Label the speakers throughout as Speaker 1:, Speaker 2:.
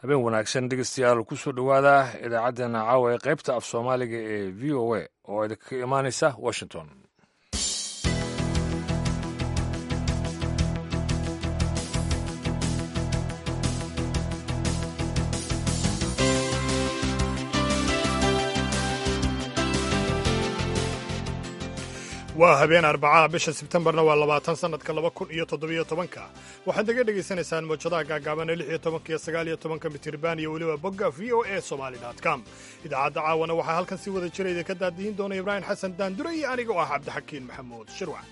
Speaker 1: habeen wanaagsan dhegeystayaal kusoo dhowaada idaacaddeenna caawa ee qaybta af soomaaliga ee v o a oo idinka imaanaysa washington
Speaker 2: waa habeen arbacaha bisha sebtembarna waa labaatan sannadka laba kun iyo toddobiyo tobanka waxaad naga dhegaysanaysaan moojadaha gaagaabana lix iyo tobanka iyo sagaal iyo tobanka mitirban iyo weliba bogga v o a somali com idaacadda caawana waxaa halkan si wada jira idinka daadiyin doona ibraahim xasan daandure iyo aniga oo ah cabdixakiin maxamuud shirwac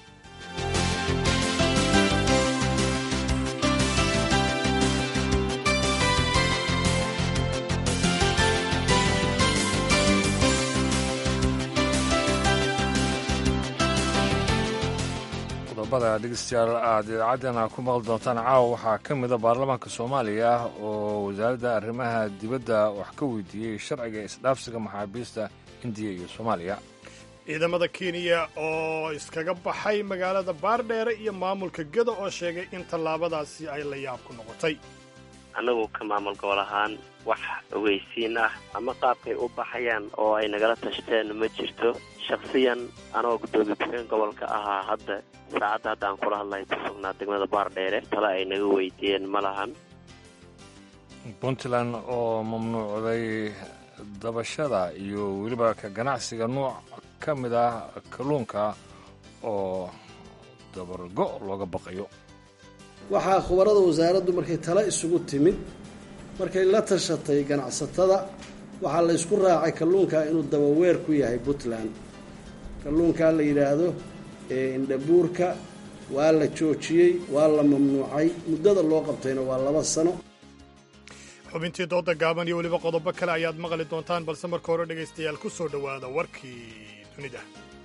Speaker 1: qodobada dhegeystayaal aad idaacaddeenna ku maqli doontaan caawa waxaa ka mida baarlamaanka soomaaliya oo wasaaradda arrimaha dibadda wax ka weydiiyey sharciga isdhaafsiga maxaabiista indiya iyo soomaaliya
Speaker 2: ciidamada kenya oo iskaga baxay magaalada baardheere iyo maamulka gedo oo sheegay in tallaabadaasi ay la yaab ku noqotay
Speaker 3: annagu ka maamul gobol ahaan wax ogeysiin ah ama qaabkay u baxayaan oo ay nagala tashteen ma jirto shakhsiyan anagoo guddoomiye ku-xigeen gobolka ahaa hadda saacadda hadda aan kula hadlahay ku sugnaa degmada baardheere tale ay naga weydiiyeen ma lahan
Speaker 1: puntland oo mamnuucday dabashada iyo weliba ka ganacsiga nuuc ka mid ah kalluunka oo dabargo looga baqayo
Speaker 4: waxaa khubarada wasaaraddu markay tale isugu timid markay la tashatay ganacsatada waxaa la ysku raacay kalluunka inuu dabaweer ku yahay puntland kalluunkaa la yidhaahdo ee indhabuurka waa la joojiyey waa la mamnuucay muddada loo qabtayna waa laba sano
Speaker 2: xubintii dooda gaaban iyo weliba qodobo kale ayaad maqli doontaan balse marka hore dhegaystayaal ku soo dhowaada warkii dunida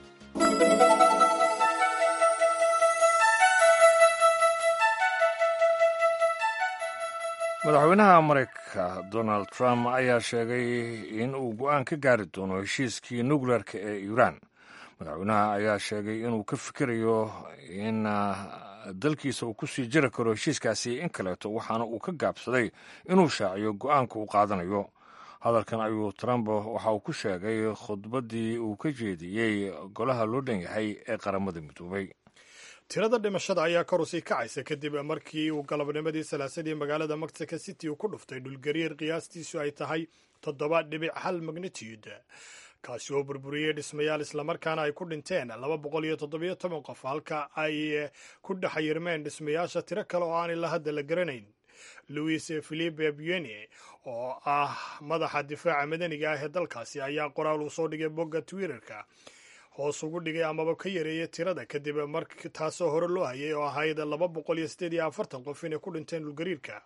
Speaker 1: madaxweynaha maraykanka donald trump ayaa sheegay in uu go'aan ka gaari doono heshiiskii nukleerka ee iiraan madaxweynaha ayaa sheegay inuu ka fikirayo in dalkiisa uu ku sii jiri karo heshiiskaasi in kaleeto waxaana uu ka gaabsaday inuu shaaciyo go'aanka uu qaadanayo hadalkan ayuu trump waxa uu ku sheegay khudbaddii uu ka jeediyey golaha loo dhan yahay ee qaramada midoobay
Speaker 2: tirada dhimashada ayaa kor usii kacaysa kadib markii uu galabnimadii salaasadii magaalada mexico city uu ku dhuftay dhulgariir qiyaastiisu ay tahay toddoba dhibic hal magnitude kaasi oo burburiyey dhismayaal islamarkaana ay ku dhinteen laba boqol iyo toddobiyo toban qof halka ay ku dhex yirmeen dhismayaasha tiro kale oo aan ilaa hadda la garanayn louis philipe bueni oo ah madaxa difaaca madaniga ah ee dalkaasi ayaa qoraal uu soo dhigay bogga twitterka hoos ugu dhigay amaba ka yareeyay tirada kadib mar taasoo hore loo hayay oo ahayd laba boqol iyo siddeed iyo afartan qof inay ku dhinteen dhulgariirka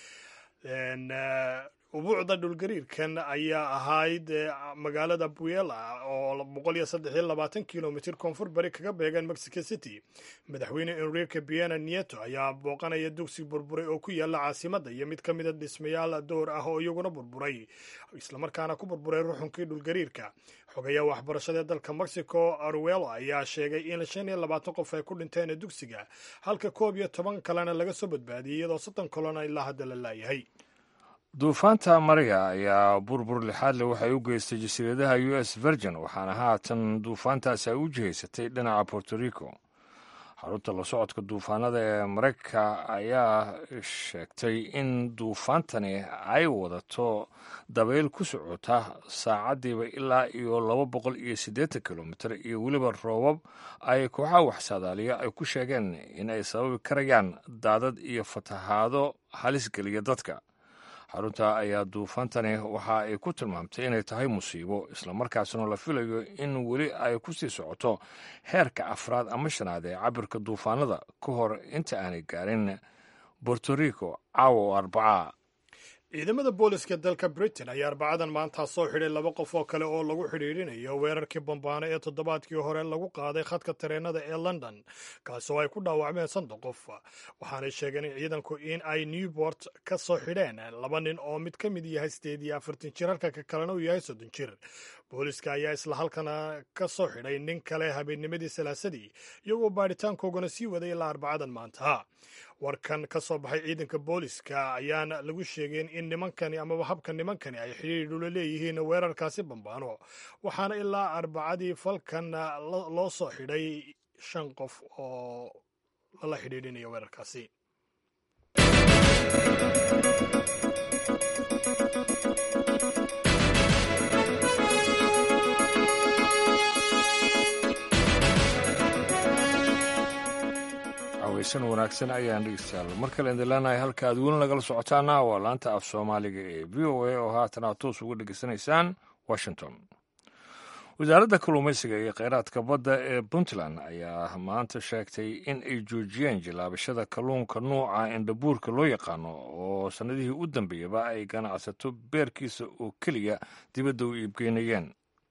Speaker 2: ubuucda dhulgariirkan ayaa ahayd magaalada buela oo boqol iyo saddex iyo labaatan kilomitr koonfur bari kaga beegan mexico city madaxweyne enrique biena nieto ayaa booqanaya dugsi burburay oo ku yaala caasimadda iyo mid ka mida dhismayaal door ah oo iyaguna burburay islamarkaana ku burburay ruxunkii dhulgariirka xogayaa waxbarashada dalka mexico aruelo ayaa sheegay in shan iyo labaatan qof ay ku dhinteen dugsiga halka koob iyo toban kalena laga soo badbaadiyey iyadoo soddon kalena ilaa hadda la laayahay
Speaker 1: duufaanta mariya ayaa burbur lixaadle waxay u geystay jasiiradaha u s virgin waxaana haatan duufaantaasi ay u jihaysatay dhinaca borto rico xarunta la socodka duufaanada ee maraykanka ayaa sheegtay in duufaantani ay wadato dabayl ku socota saacaddiiba ilaa iyo laba boqol iyo siddeetan kilomitir iyo weliba roobab ay kooxaha waxsaadaaliya ay ku sheegeen in ay sababi karayaan daadad iyo fatahaado halis geliya dadka xarunta ayaa duufaantani waxa ay ku tilmaamtay inay tahay musiibo islamarkaasna la filayo in weli ay ku sii socoto heerka afraad ama shanaad ee cabirka duufaanada ka hor inta aanay gaarin borto rico caawa oo arbacaa
Speaker 2: ciidamada booliska dalka britain ayaa arbacadan maantaa soo xidhay laba qof oo kale oo lagu xidhiidhinayo weerarkii bambaano ee toddobaadkii hore lagu qaaday khadka tareenada ee london kaasi oo ay ku dhaawacmeen soddon qof waxaanay sheegeen in ciidanku in ay newport ka soo xidheen laba nin oo mid ka mid yahay sideed iyo afartan jir halka ka kalena uu yahay soddon jir booliska ayaa isla halkana ka soo xidhay nin kale habeennimadii salaasadii iyagoo baadhitaankoogana sii waday ilaa arbacadan maanta warkan ka soo baxay ciidanka booliska ayaana lagu sheegeen in nimankani amaba habka nimankani ay xidhiidh ula leeyihiin weerarkaasi bambaano waxaana ilaa arbacadii falkan loo soo xidhay shan qof oo lala xidhiidhinaya weerarkaasi
Speaker 1: aweysan wanaagsan ayaan dhegeystayaal mar kale indilanahay halka aad weli nagala socotaana waa laanta af soomaaliga ee v o a oo haatan aad toos uga dhegeysanaysaan washington wasaaradda kalluumaysiga iyo kheyraadka badda ee puntland ayaa maanta sheegtay in ay joojiyeen jilaabashada kalluunka nuuca indhabuurka loo yaqaano oo sannadihii u dambeeyaba ay ganacsato beerkiisa oo keliya dibadda u iibgeynayeen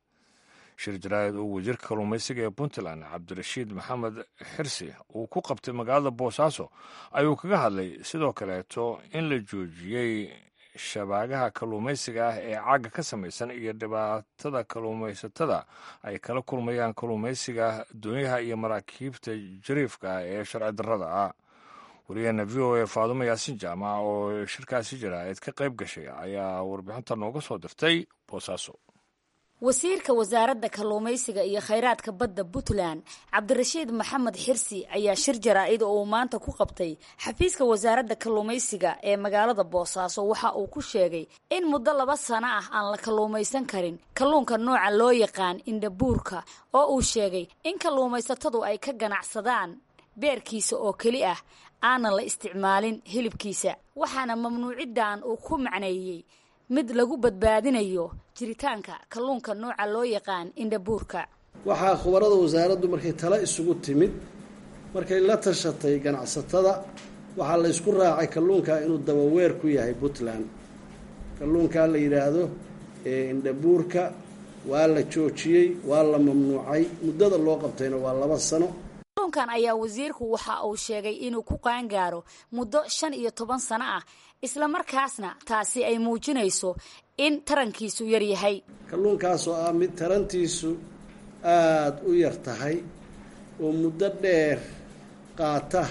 Speaker 1: shir jaraa'id oo wasiirka kalluumaysiga ee puntland cabdirashiid maxamed xirsi uu ku qabtay magaalada boosaaso ayuu kaga hadlay sidoo kaleeto in la joojiyey shabaagaha kalluumaysiga ah ee cagga ka samaysan iyo dhibaatada kalluumaysatada ay kala kulmayaan kalluumaysiga doonyaha iyo maraakiibta jariifka ah ee sharci darrada ah wariyaheena v o a faadumo yaasin jaamac oo shirkaasi jaraa'id ka qayb gashay ayaa warbixinta nooga soo dirtay boosaaso
Speaker 5: wasiirka wasaaradda kalluumaysiga iyo khayraadka badda puntland cabdirashiid maxamed xirsi ayaa shir jaraa-id oo uu maanta ku qabtay xafiiska wasaaradda kalluumaysiga ee magaalada boosaaso waxa uu ku sheegay in muddo laba sano ah aan la kalluumaysan karin kalluunka nooca loo yaqaan indhabuurka oo uu sheegay in kalluumaysatadu ay ka ganacsadaan beerkiisa oo keli ah aanan la isticmaalin hilibkiisa waxaana mamnuuciddan uu ku macneeyey mid lagu badbaadinayo jiritaanka kalluunka nooca loo yaqaan indhabuurka
Speaker 4: waxaa khubarada wasaaraddu markay tala isugu timid markay la tashatay ganacsatada waxaa la ysku raacay kalluunkaa inuu dabaweer ku yahay puntland kalluunkaa la yidhaahdo ee indhabuurka waa la joojiyey waa la mamnuucay muddada loo qabtayna waa laba sano
Speaker 5: kalluunkan ayaa wasiirku waxa uu sheegay inuu ku qaangaaro muddo shan iyo toban sano ah isla markaasna taasi ay muujinayso in tarankiisu yar yahay
Speaker 4: kalluunkaasoo ah mid tarantiisu aada u yar tahay oo muddo dheer qaata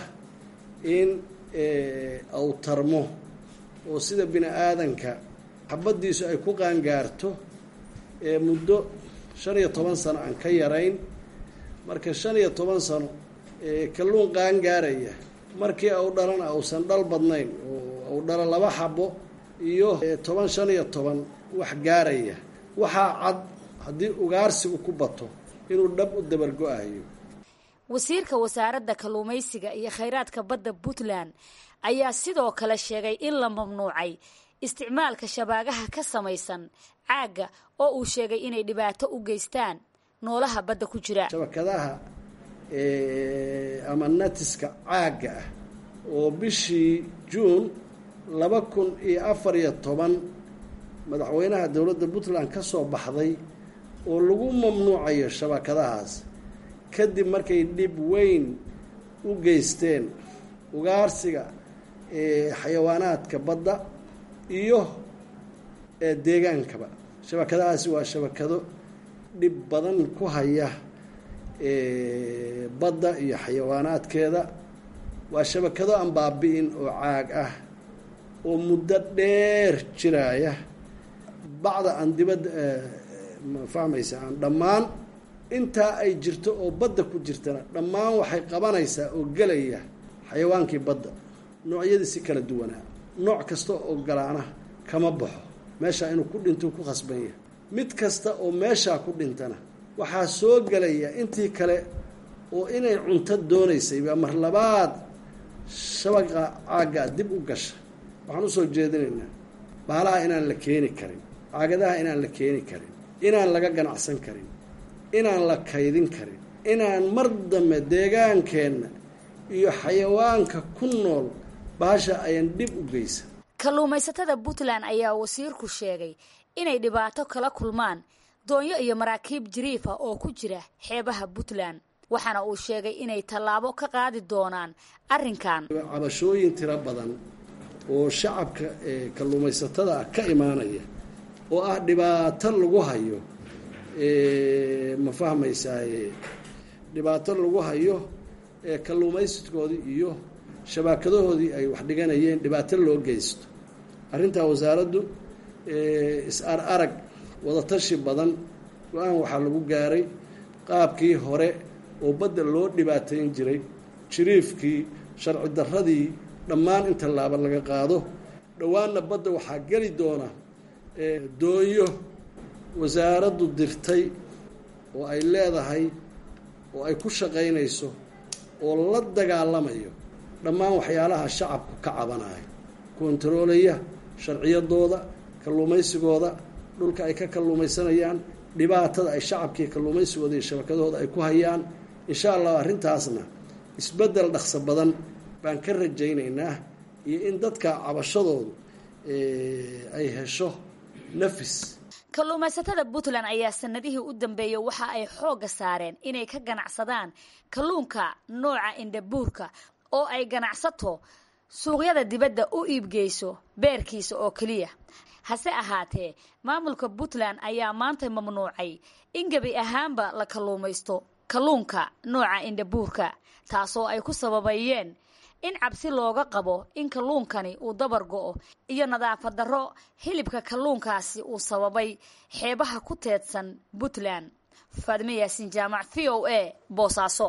Speaker 4: in au tarmo oo sida bini aadanka xabaddiisu ay ku qaangaarto ee muddo shan iyo toban sano aan ka yarayn marka shan iyo toban sano kalluun qaangaaraya markii au dhalana ausan dhal badnayn oo au dhalo laba xabo iyo toban shan iyo toban wax gaaraya waxaa cad haddii ugaarsigu ku bato inuu dhab u dabargo-ayo
Speaker 5: wasiirka wasaaradda kalluumaysiga iyo khayraadka badda puntland ayaa sidoo kale sheegay in la mamnuucay isticmaalka shabaagaha ka samaysan caagga oo uu sheegay inay dhibaato u geystaan noolaha badda ku jira
Speaker 4: shabakadaha ama natiska caagga ah oo bishii juun laba kun iyo afar iyo toban madaxweynaha dowladda puntland ka soo baxday oo lagu mamnuucayo shabakadahaas kadib markay dhib weyn u geysteen ugaarsiga xayawaanaadka badda iyo deegaankaba shabakadahaasi waa shabakado dhib badan ku haya badda iyo xayawaanaadkeeda waa shabakado aan baabi'in oo caag ah oo muddo dheer jiraaya bacda aan dibadda ma fahmaysa aan dhammaan intaa ay jirto oo badda ku jirtana dhammaan waxay qabanaysaa oo gelaya xayawaankii badda noocyadii si kala duwanaa nooc kasta oo galaana kama baxo meeshaa inuu ku dhinto ku khasban yahay mid kasta oo meeshaa ku dhintana waxaa soo gelaya intii kale oo inay cunto doonaysay baa mar labaad shabaqa caaggaa dib u gasha waxaan usoo jeedinaynaa baalaha inaan la keeni karin caagadaha inaan la keeni karin inaan laga ganacsan karin inaan la kaydin karin inaan mar dambe deegaankeenna iyo xayawaanka ku nool baasha ayaan dhib u geysan
Speaker 5: kalluumaysatada puntland ayaa wasiirku sheegay inay dhibaato kala kulmaan doonyo iyo maraakiib jiriifa oo ku jira xeebaha puntland waxaana uu sheegay inay tallaabo ka qaadi doonaan arrinkan
Speaker 4: cabashooyin tiro badan oo shacabka kalluumaysatada ah ka imaanaya oo ah dhibaato lagu hayo ma fahmaysaaye dhibaato lagu hayo ee kalluumaysidkoodii iyo shabaakadahoodii ay wax dhiganayeen dhibaato loo geysto arrintaa wasaaraddu is-ar arag wadatashi badan go-aan waxaa lagu gaaray qaabkii hore oo badda loo dhibaateyn jiray jiriifkii sharci darradii dhammaan in tallaaba laga qaado dhowaanna badda waxaa geli doona doonyo wasaaraddu dirtay oo ay leedahay oo ay ku shaqaynayso oo la dagaalamayo dhammaan waxyaalaha shacabku ka cabanayo kontaroolaya sharciyadooda kalluumaysigooda dhulka ay ka kalluumaysanayaan dhibaatada ay shacabkii kalluumaysigooda iyo shabakadahooda ay ku hayaan insha allah arrintaasna isbeddel dhaqso badan baan ka rajaynaynaa iyo in dadka cabashadoodu ay hesho nafis
Speaker 5: kalluumaysatada puntland ayaa sanadihii u dambeeyey waxa ay xoogga saareen inay ka ganacsadaan kalluunka nooca indhabuurka oo ay ganacsato suuqyada dibadda u iibgeyso beerkiisa oo keliya hase ahaatee maamulka puntland ayaa maanta mamnuucay in gebi ahaanba la kalluumaysto kalluunka nooca indhabuurka taasoo ay ku sababayeen in cabsi looga qabo in kalluunkani uu dabar go-o iyo nadaafad darro hilibka kalluunkaasi uu sababay xeebaha ku teedsan puntland faadime yaasiin jaamac v o a boosaaso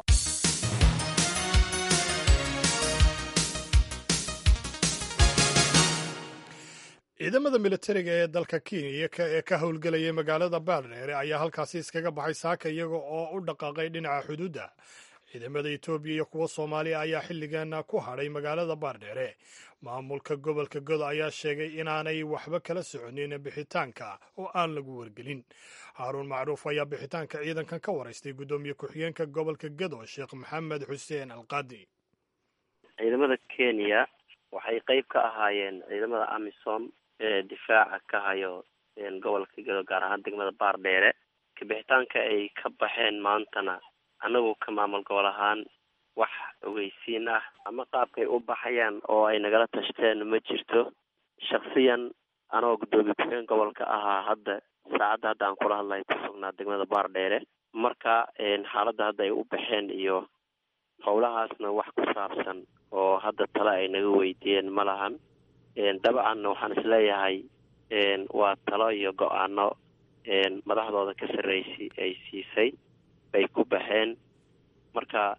Speaker 2: ciidamada militariga ee dalka kenya ee ka howlgelaya magaalada baardheere ayaa halkaasi iskaga baxay saaka iyaga oo u dhaqaaqay dhinaca xuduudda ciidamada etoobiya iyo kuwa soomaaliya ayaa xilligan ku hadhay magaalada baardheere maamulka gobolka godo ayaa sheegay inaanay waxba kala soconin bixitaanka oo aan lagu wargelin haaruun macruuf ayaa bixitaanka ciidankan ka waraystay guddoomiye ku-xigeenka gobolka godo sheekh maxamed xuseen alqaadi
Speaker 3: ciidamada kenya waxay qeyb ka ahaayeen ciidamada amisom ee difaaca ka hayo gobolka godo gaar ahaan degmada baardheere kabixitaanka ay ka baxeen maantana annagu ka maamul gobol ahaan wax ogeysiin ah ama qaabkay u baxayaan oo ay nagala tashteen ma jirto shaksiyan anoo guddoomiye ku-xigeen gobolka ahaa hadda saacadda hadda aan kula hadlahay ku sugnaa degmada baardheere marka xaaladda hadda ay u baxeen iyo howlahaasna wax ku saabsan oo hadda tale ay naga weydiiyeen ma lahan dabcanna waxaan isleeyahay waa talo iyo go-aano madaxdooda ka sarreysi ay siisay bay ku baxeen marka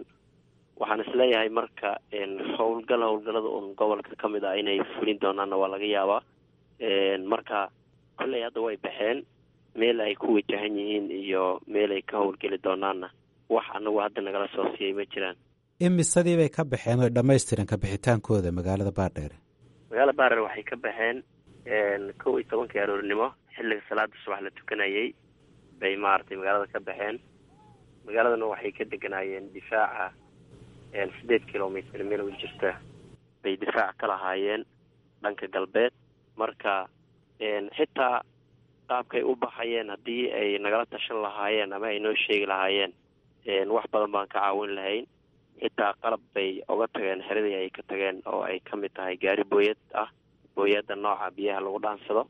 Speaker 3: waxaan isleeyahay marka howlgal howlgallada un gobolka ka mid ah inay fulin doonaanna waa laga yaabaa marka kolley hadda way baxeen meel ay ku wajahan yihiin iyo meel ay ka howlgeli doonaanna wax anagu hadda nagala soo siiyay ma jiraan
Speaker 6: imisadii bay ka baxeen oy dhammaystiran ka bixitaankooda magaalada baardheere
Speaker 3: magaalada baardheere waxay ka baxeen kow iyo tobankii aroornimo xilliga salaada subax la tukanayay bay maaragtay magaalada ka baxeen magaaladana waxay ka deganaayeen difaaca sideed kilomitr meel u jirta bay difaac ka lahaayeen dhanka galbeed marka xitaa qaabkay u baxayeen haddii ay nagala tashan lahaayeen ama ay noo sheegi lahaayeen wax badan baan ka caawin lahayn xitaa qalab bay uga tageen xeradii ay ka tageen oo ay ka mid tahay gaari booyad ah booyadda nooca biyaha lagu dhaansado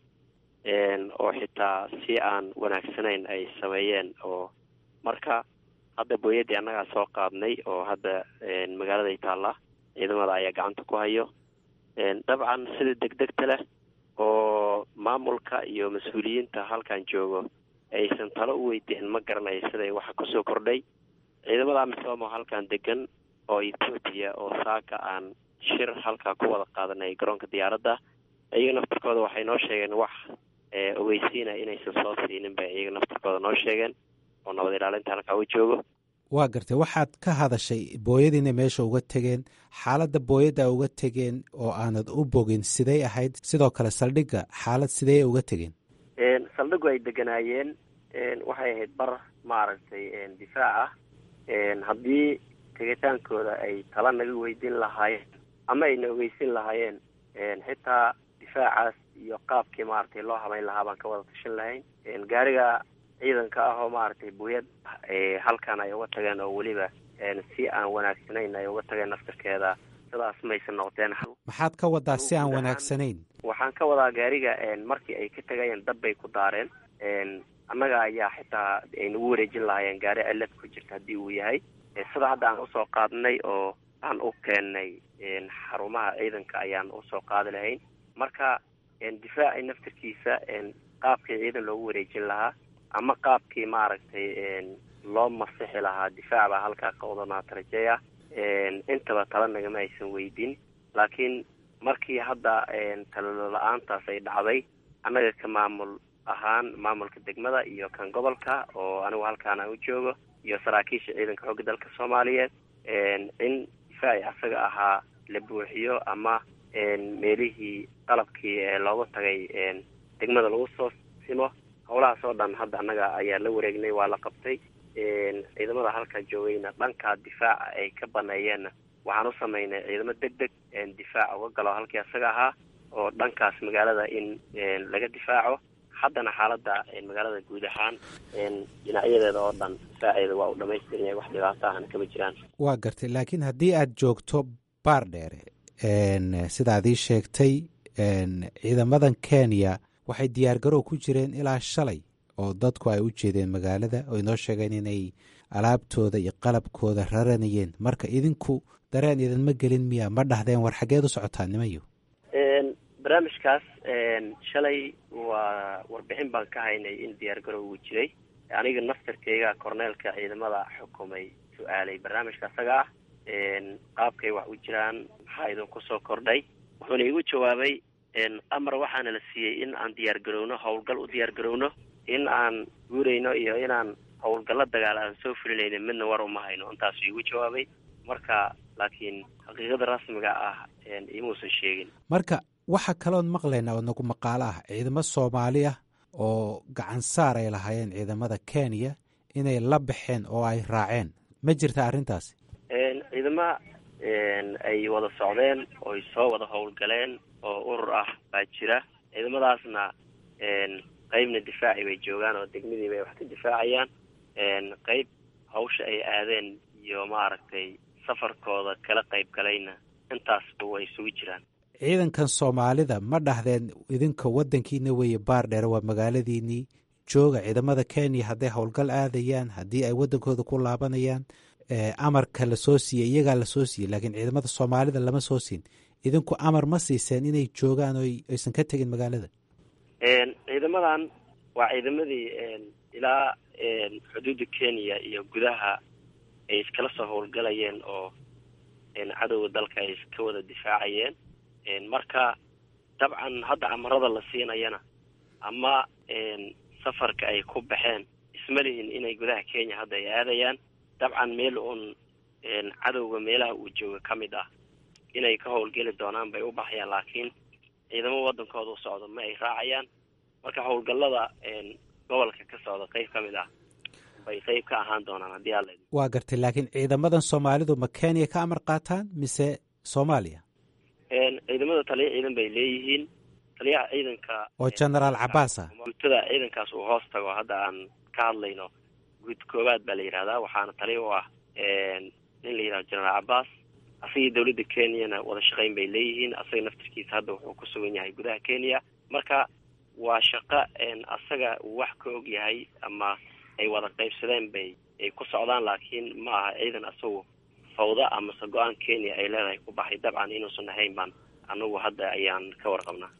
Speaker 3: oo xitaa si aan wanaagsanayn ay sameeyeen oo marka hadda booyaddii annagaa soo qaadnay oo hadda magaaladay taallaa ciidamada ayaa gacanta ku hayo dabcan sida degdegta leh oo maamulka iyo mas-uuliyiinta halkan joogo aysan talo u weydiin ma garanayo siday waxa kusoo kordhay ciidamada amisom oo halkan degan oo etoobiya oo saaka aan shir halkaa ku wada qaadanay garoonka diyaaradda iyaga naftarkooda waxay noo sheegeen wax ogeysiina inaysan soo siinin bay iyaga naftarkooda noo sheegeen oo nabad ilaalinta halkaa u joogo
Speaker 6: waa gartay waxaad ka hadashay booyadiina meesha uga tegeen xaaladda booyadda uga tegeen oo aanad u bogin siday ahayd sidoo kale saldhigga xaalad sidee uga tegeen
Speaker 3: saldhiggu ay deganaayeen waxay ahayd bar maaragtay difaac ah haddii tegitaankooda ay tala naga weydiin lahaayeen ama ayna ogeysin lahaayeen xitaa difaacaas iyo qaabkii maaragtay loo habeyn lahaa baan ka wada tashan lahayn gaariga ciidanka ah oo maaragtay buyad halkan ay uga tageen oo weliba si aan wanaagsanayn ay uga tageen naftarkeeda sidaas maysan noqdeen
Speaker 6: maxaad ka wadaa si aan wanaagsanayn
Speaker 3: waxaan ka wadaa gaariga markii ay ka tegayeen dab bay ku daareen annaga ayaa xitaa ay nagu wareejin lahaayeen gaari cilad ku jirta haddii uu yahay sida hadda aan usoo qaadnay oo aan u keennay xarumaha ciidanka ayaan usoo qaadi lahayn marka difaaci naftirkiisa qaabkii ciidan loogu wareejin lahaa ama qaabkii maaragtay loo masixi lahaa difaac baa halkaa ka wadanaata rajeeya intaba tala nagama aysan weydin laakiin markii hadda talo la-aantaas ay dhacday annaga ka maamul ahaan maamulka degmada iyo kan gobolka oo anigu halkaan aan u joogo iyo saraakiisha ciidanka xoogga dalka soomaaliyeed in difaaci asaga ahaa la buuxiyo ama meelihii qalabkii ee loogu tagay degmada lagu soo simo howlahaas oo dhan hadda annaga ayaa la wareegnay waa la qabtay ciidamada halkaa joogayna dhanka difaaca ay ka baneeyeenna waxaan u samaynay ciidamo deg deg difaac uga galo halkii asaga ahaa oo dhankaas magaalada in laga difaaco haddana xaaladda magaalada guud ahaan dhinacyadeeda oo dhan difaaceeda waa u dhamaystiran yahay wax dhibaato ahna kama jiraan
Speaker 6: waa gartay laakiin haddii aad joogto baar dheere sidaad ii sheegtay ciidamadan kenya waxay diyaargarow ku jireen ilaa shalay oo dadku ay u jeedeen magaalada oo inoo sheegeen inay alaabtooda iyo qalabkooda raranayeen marka idinku dareen idinma gelin miya ma dhahdeen war xaggeed u socotaa nimayo
Speaker 3: barnaamijkaas shalay waa warbixin baan ka haynay in diyaargarow uu jiray aniga naftarkeyga korneelka ciidamada xukumay su-aalay barnaamijka asaga ah qaabkay wax u jiraan maxaa idinku soo kordhay wuxuuna igu jawaabay amar waxaana la siiyey in aan diyaargarowno howlgal u diyaargarowno in aan guurayno iyo inaan howlgallo dagaal aan soo fulinayna midna war uma hayno intaasuu igu jawaabay marka laakiin xaqiiqada rasmiga ah imuusan sheegin
Speaker 6: marka waxaa kaloon maqlaynaa oo nagu maqaalo ah ciidamo soomaali ah oo gacan saar ay lahaayeen ciidamada kenya inay la baxeen oo ay raaceen ma jirta arrintaasi
Speaker 3: ciidama ay wada socdeen oo ay soo wada howlgaleen oo urur ah baa jira ciidamadaasna qeybna difaaci bay joogaan oo degmadii bay wax ka difaacayaan qeyb hawsha ay aadeen iyo maaragtay safarkooda kala qayb galayna intaasba way isugu jiraan
Speaker 6: ciidankan soomaalida ma dhahdeen idinka waddankiina weeye baar dheere waa magaaladiinii jooga ciidamada kenya hadday howlgal aadayaan haddii ay waddankooda ku laabanayaan amarka lasoo siiyey iyagaa lasoo siiyey laakiin ciidamada soomaalida lama soo siin idinku amar ma siiseen inay joogaan oo aysan ka tegin magaalada
Speaker 3: ciidamadan waa ciidamadii ilaa xuduudda kenya iyo gudaha ay iskala soo howlgalayeen oo cadowga dalka ay iska wada difaacayeen marka dabcan hadda amarada la siinayana ama safarka ay ku baxeen isma lihin inay gudaha kenya hadda ay aadayaan dabcan meel uun cadowga meelaha uu jooga ka mid ah inay ka howlgeli doonaan bay u baxayaan laakiin ciidamo waddankooda u socdo ma ay raacayaan marka howlgallada gobolka ka socda qeyb ka mid ah bay qeyb ka ahaan doonaan haddii alla
Speaker 6: waa gartay laakiin ciidamadan soomaalidu ma kenya ka amar qaataan mise soomaaliya
Speaker 3: ciidamada taliya ciidan bay leeyihiin taliyaha ciidanka
Speaker 6: oo genaraal cabaas ah
Speaker 3: guutada ciidankaas uu hoos tago hadda aan ka hadlayno guud koowaad baa la yidhahdaa waxaana taliya u ah nin la yidhahdo genaraal cabaas asagii dawladda kenyana wada shaqayn bay leeyihiin asaga naftarkiisa hadda wuxuu ku sugan yahay gudaha kenya marka waa shaqo asaga uu wax ka og yahay ama ay wada qaybsadeen bay ay ku socdaan laakiin ma aha ciidan asagu fawda amase go-aan kenya ay leedahay ku baxay dabcan inuusan ahayn baan anagu hadda ayaan ka warqabnaa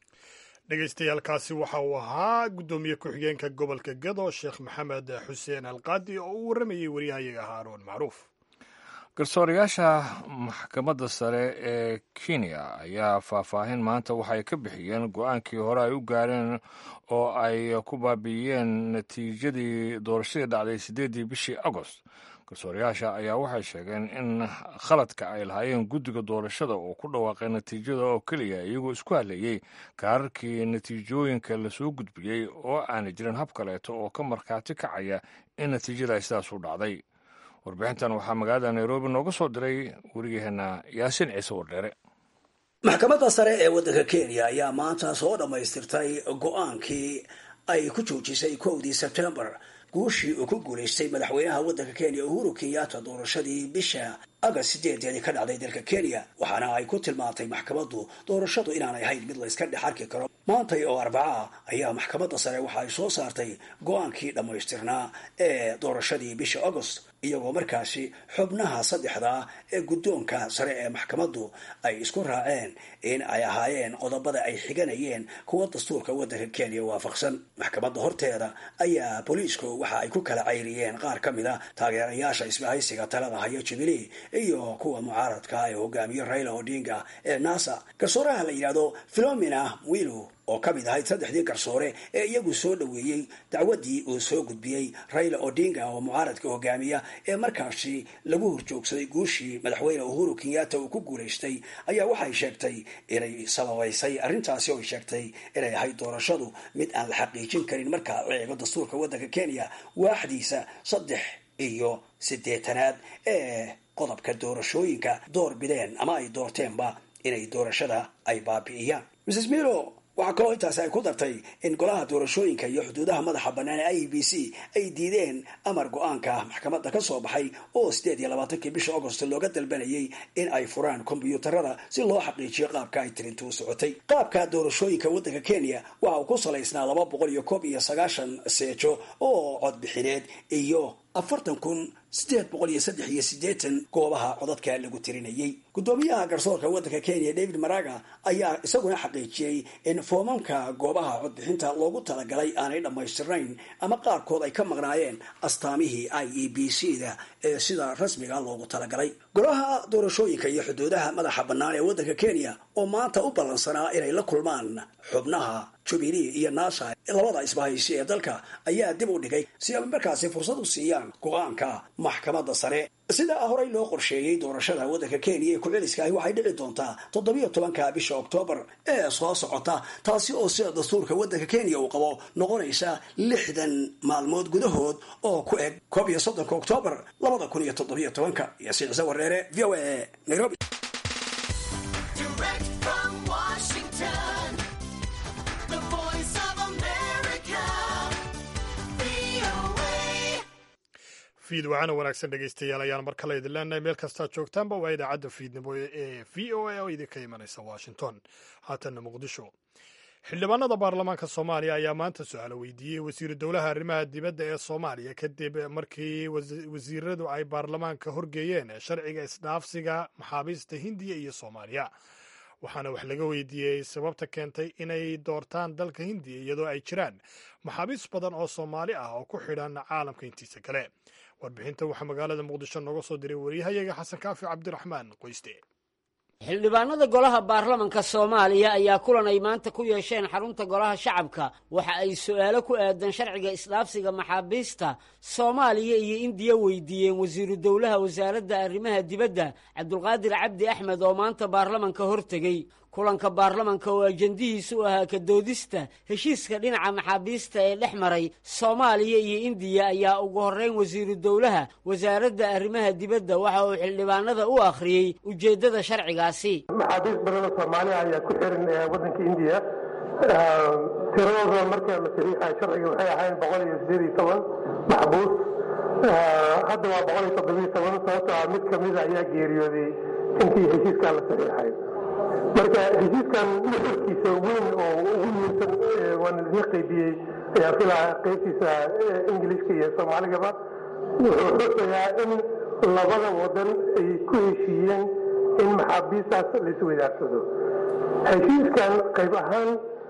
Speaker 2: dhegaystayaaalkaasi waxa uu ahaa guddoomiye ku-xigeenka gobolka gado sheekh maxamed xuseen alqaadi oo u warramayey waryahayaga haaroon macruuf
Speaker 1: garsoorayaasha maxkamadda sare ee kenya ayaa faahfaahin maanta waxay ka bixiyeen go-aankii hore ay u gaareen oo ay ku baabi'iyeen natiijadii doorashadii dhacday siddeeddii bishii agost garsoorayaasha ayaa waxay sheegeen in khaladka ay lahaayeen guddiga doorashada oo ku dhawaaqay natiijada oo keliya iyagoo isku hadleeyey kaararkii natiijooyinka lasoo gudbiyey oo aanay jirin hab kaleeto oo ka markhaati kacaya in natiijada ay sidaas u dhacday warbixintan waxaa magaalada nairobi nooga soo diray weriyaheena yaasiin ciise wardheere
Speaker 7: maxkamadda sare ee waddanka kenya ayaa maanta soo dhammaystirtay go-aankii ay ku joojisay kowdii sebtembar guushii uu ku guulaystay madaxweynaha waddanka kenya uhuru kenyatta doorashadii bisha agast sideedeedii ka dhacday dalka kenya waxaana ay ku tilmaantay maxkamaddu doorashadu inaanay ahayn mid la iska dhex arki karo maantay oo arbaca ah ayaa maxkamadda sare waxa ay soo saartay go-aankii dhammaystirnaa ee doorashadii bisha agost iyagoo markaasi xubnaha saddexdaa ee guddoonka sare ee maxkamaddu ay isku raaceen in ay ahaayeen qodobada ay xiganayeen kuwa dastuurka waddanka kenya waafaqsan maxkamadda horteeda ayaa booliisku waxa ay ku kala cayriyeen qaar ka mid a taageerayaasha isbahaysiga talada haya jubilee iyo kuwa mucaaradka ee hogaamiye raila odinga ee nasa garsooraha la yidhahdo philomena wilu oo ka mid ahayd saddexdii garsoore ee iyagu soo dhoweeyey dacwaddii uu soo gudbiyey raila odinga oo mucaaradka hogaamiya ee markaasi lagu horjoogsaday guushii madaxweyne uhuru kenyatta uu ku guulaystay ayaa waxay sheegtay inay sababaysay arrintaasi oo ay sheegtay inay ahayd doorashadu mid aan la xaqiijin karin marka la eego dastuurka waddanka kenya waaxdiisa saddex iyo siddeetanaad ee qodobka doorashooyinka door bideen ama ay doorteenba inay doorashada ay baabi'iyaan mrs milo waxaa kaloo intaasi ay ku dartay in golaha doorashooyinka iyo xuduudaha madaxa bannaan ee i b c ay diideen amar go-aanka maxkamadda ka soo baxay oo sideed iyo labaatankii bisha agost looga dalbanayay in ay furaan kombyuutarada si loo xaqiijiyo qaabka ay tirintu u socotay qaabka doorashooyinka waddanka kenya waxa uu ku salaysnaa laba boqol iyo koob iyo sagaashan seejo oo codbixineed iyo afartan kun sideed boqol iyo saddex iyo siddeetan goobaha codadka lagu tirinayay guddoomiyaha garsoorka waddanka kenya david maraga ayaa isaguna xaqiijiyey in foomamka goobaha codbixinta loogu talagalay aanay dhammaystirnayn ama qaarkood ay ka maqnaayeen astaamihii i e b c da ee sida rasmiga loogu talagalay golaha doorashooyinka iyo xuduudaha madaxa bannaan ee waddanka kenya oo maanta u ballansanaa inay la kulmaan xubnaha jubilee iyo nasa labada isbahaysi ee dalka ayaa dib u dhigay si ay markaasi fursad u siiyaan go-aanka maxkamadda sare sidaa horey loo qorsheeyey doorashada waddanka kenya ee ku-celiska ahi waxay dhici doontaa toddobiyo tobanka bisha oktoobar ee soo socota taasi oo sida dastuurka waddanka kenya uu qabo noqonaysa lixdan maalmood gudahood oo ku eg koob iyo soddonka oktoobar labada kun iyo toddobiyo tobanka iyo siicse wareere v o a nairobi
Speaker 2: fiid waxaana wanaagsan dhegaystayaal ayaan mar kale idin leenahay meel kastaa joogtaanba waa idaacadda fiidnimo ee v o a oo idinka imanaysa washington haatanna muqdisho xildhibaanada baarlamaanka soomaaliya ayaa maanta su-aalo weydiiyey wasiiru dowlaha arrimaha dibadda ee soomaaliya kadib markii wasiiradu ay baarlamaanka horgeeyeen sharciga isdhaafsiga maxaabiista hindiya iyo soomaaliya waxaana wax laga weydiiyey sababta keentay inay doortaan dalka hindiya iyadoo ay jiraan maxaabiis badan oo soomaali ah oo ku xidhan caalamka intiisa kale warbixinta waxaa magaalada muqdisho nooga soo diray waryahayaga xasan kaafi cabdiraxmaan qoyste
Speaker 8: xildhibaanada golaha baarlamanka soomaaliya ayaa kulan ay maanta ku yeesheen xarunta golaha shacabka waxa ay su-aalo ku aadan sharciga isdhaafsiga maxaabiista soomaaliya iyo indiya weydiiyeen wasiiru dowlaha wasaaradda arrimaha dibadda cabdulqaadir cabdi axmed oo maanta baarlamanka hortegey kulanka baarlamanka oo ajendihiisu u ahaa ka doodista heshiiska dhinaca maxaabiista ee dhex maray soomaaliya iyo indiya ayaa ugu horreyn wasiiru dowlaha wasaaradda arrimaha dibadda waxa uu xildhibaanada u akhriyey ujeeddada sharcigaasi
Speaker 9: maxaabiis badan oo soomaaliya ayaa ku xiran waddanka indiya tiradooda marka la saxiixay sharciga waxay ahayn boqol iyo sideed iyo toban maxbuus hadda waa boqol iyo toddobiyo toban sababtoo ah mid kamida ayaa geeriyooday intii heshiiskan la saxiixay marka heshiiskan nuxurkiisa weyn oo ugu muhiimsan waana idiin qaybiyey ayaa filaa qaybtiisa ingiliishka iyo soomaaligaba wuxuu xusayaa in labada wadan ay ku heshiiyeen in maxaabiistaas la isweydaarsado heshiiskan qayb ahaan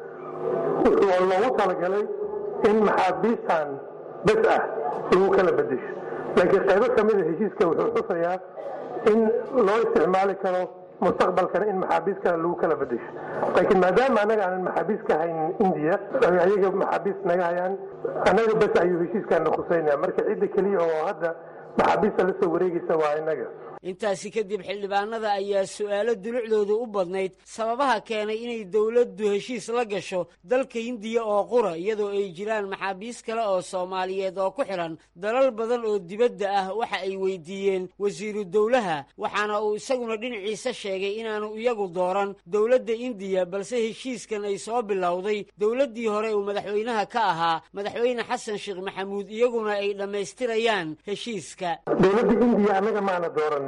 Speaker 9: wuxuu loogu talagalay in maxaabiistan bes ah lagu kala bedesho laakiin qaybo ka mida heshiiska wuxuu xusayaa in loo isticmaali karo mustaqbalkana in maxaabiis kale lagu kala bedesho laakiin maadaama annaga aanan maxaabiis ka haynin indiya ayaga maxaabiis naga hayaan annaga bes ayuu heshiiskaana khuseynaya marka cidda keliya oo hadda maxaabiista la soo wareegaysa waa innaga
Speaker 8: intaasi kadib xildhibaanada ayaa su-aalo dulucdooda u badnayd sababaha keenay inay dowladdu heshiis la gasho dalka hindiya oo qura iyadoo ay jiraan maxaabiis kale oo soomaaliyeed oo ku xidhan dalal badan oo dibadda ah waxa ay weydiiyeen wasiiru dowlaha waxaana uu isaguna dhinaciisa sheegay inaanu iyagu dooran dowladda indiya balse heshiiskan ay soo bilowday dowladdii hore uu madaxweynaha ka ahaa madaxweyne xasan sheekh maxamuud iyaguna ay dhammaystirayaan heshiiska
Speaker 9: dowladda indiya annaga maana dooranin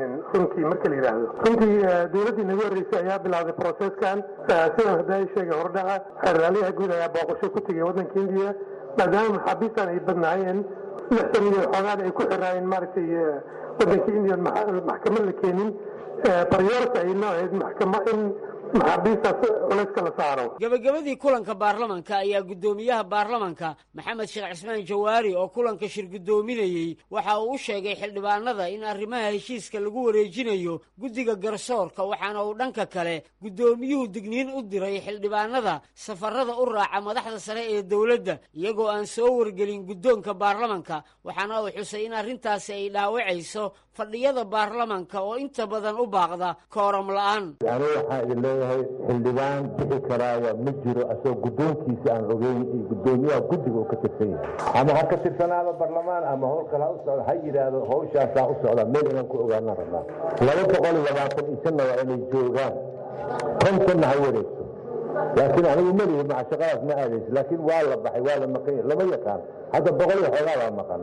Speaker 9: samaynin runtii marka la yidhaahdo runtii dowladdii naga horreysay ayaa bilowday processkan sidan hadda ay sheegay hordhaca xeraalyaha guud ayaa booqasho ku tegay waddanka indiya maadaama maxaabiistan ay badnaayeen lixdan milyan xoogaan ay ku xiraayeen maaragtay waddanka indiya maxkamad la keenin baryoorta ay nooceed maxkama in maxaabiistaas culayska la saaro
Speaker 8: gebagabadii kulanka baarlamanka ayaa guddoomiyaha baarlamanka maxamed sheekh cismaan jawaari oo kulanka shir guddoominayey waxa uu u sheegay xildhibaanada in arrimaha heshiiska lagu wareejinayo guddiga garsoorka waxaana uu dhanka kale guddoomiyuhu digniin u diray xildhibaanada safarada u raaca madaxda sare ee dowladda iyagoo aan soo wargelin guddoonka baarlamanka waxaana uu xusay in arrintaasi ay dhaawacayso fadhiyada baarlamanka oo inta badan u baaqda kooram la'aan
Speaker 10: leeyahay xildhibaan bixi karaaya ma jiro asagoo guddoonkiisa aan ogeyn iyo guddoomiyaha guddiga uu ka tirsan yahay ama ha ka tirsanaado barlamaan ama howl kale ha u socdo ha yidhaahdo hawshaasaa u socda meel inaan ku ogaanaan rabnaa laba boqol iyo labaatan iyo shanna waa inay joogaan kontonna ha wareegto laakiin anigu melihi maca shaqadaas ma aadayso laakiin waa la baxay waa la maqan lama yaqaan hadda boqol iyo xoogaa baa maqan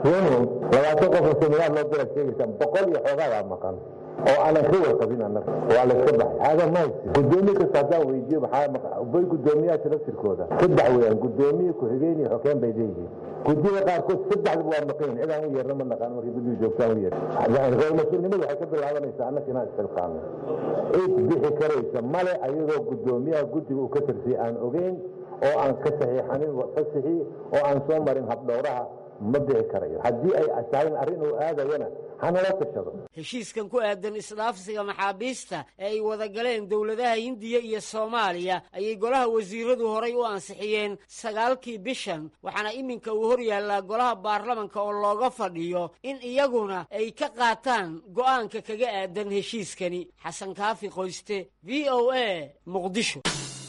Speaker 10: labaatan qofoo seminaar loo dira sheegaysaan boqol iyo xoogaa baa maqan oo aanan ka warqabin annaga waa layska baxay aaga mahaysi gudoomiye kasta haddaan weydiiyo maxaa bay guddoomiyaasha laftirkooda saddex weeyaan guddoomiye ku-xigeen iyo xokeen bay leeyihiin guddiyada qaarkood saddexdaba waa maqan cid aan u yeerna ma naqaan markay guddiga joogtaan u yeer mas-uulnimadu waxay ka bilaabanaysaa annaka inaan isxilqaano cid bixi karaysa male ayadoo guddoomiyaha guddiga uu ka tirsay aan ogeyn oo aan ka saxiixanin fasixii oo aan soo marin habdhowraha ma bixi karayo haddii ay tahay arrin uu aadayana hanala tashado
Speaker 8: heshiiskan ku aadan isdhaafsiga maxaabiista ee ay wada galeen dowladaha hindiya iyo soomaaliya ayay golaha wasiiradu horay u ansixiyeen sagaalkii bishan waxaana iminka uu hor yaallaa golaha baarlamanka oo looga fadhiyo in iyaguna ay ka qaataan go'aanka kaga aadan heshiiskani xasan kaafi qoyste v o a muqdisho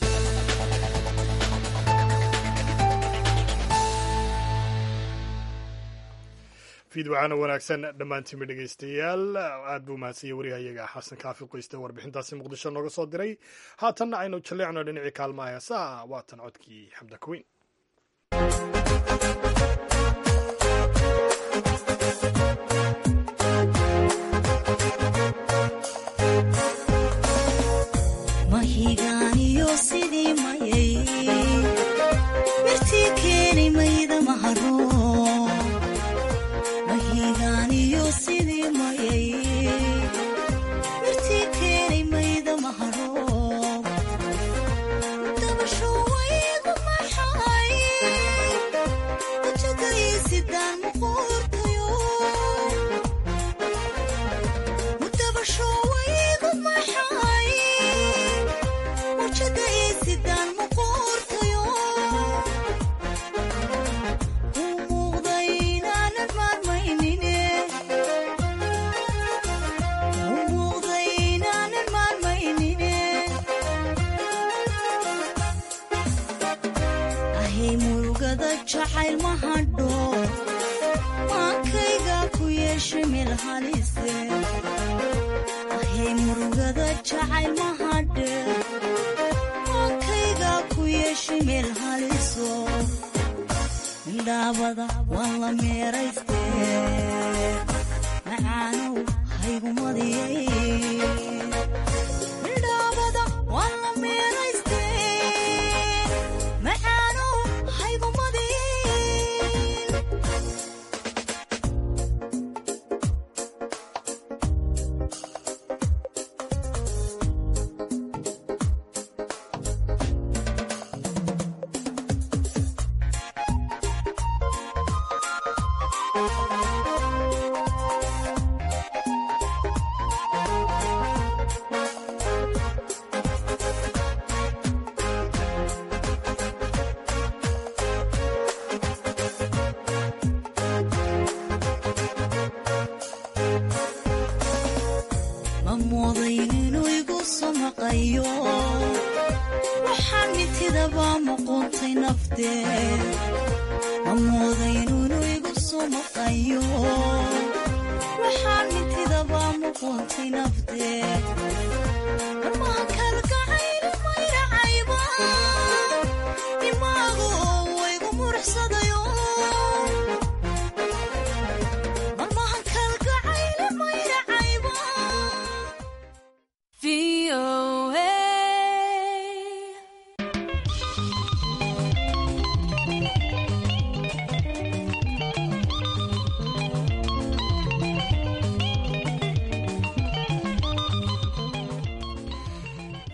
Speaker 2: fiidwacaana wanaagsan dhammaantiinba dhegaystayaal aad buu mahadsanyay waryahayaga xasan kaafi qoyste warbixintaasi muqdisho nooga soo diray haatanna aynu jalleecno dhinacii kaalmaha heesaha waatan codkii xamda kuweyn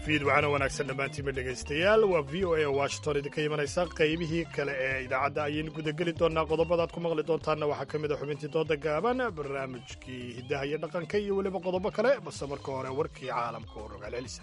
Speaker 2: fiid waxaana wanaagsan dhammaantiinba dhegaystayaal waa v o a washington idinka imanaysa qaybihii kale ee idaacadda ayaynu gudageli doonaa qodobadaad ku maqli doontaanna waxaa ka mid a xubintii dooda gaaban barnaamijkii hiddaha iyo dhaqanka iyo weliba qodobo kale balse marka hore warkii caalamka oo rogaal celisa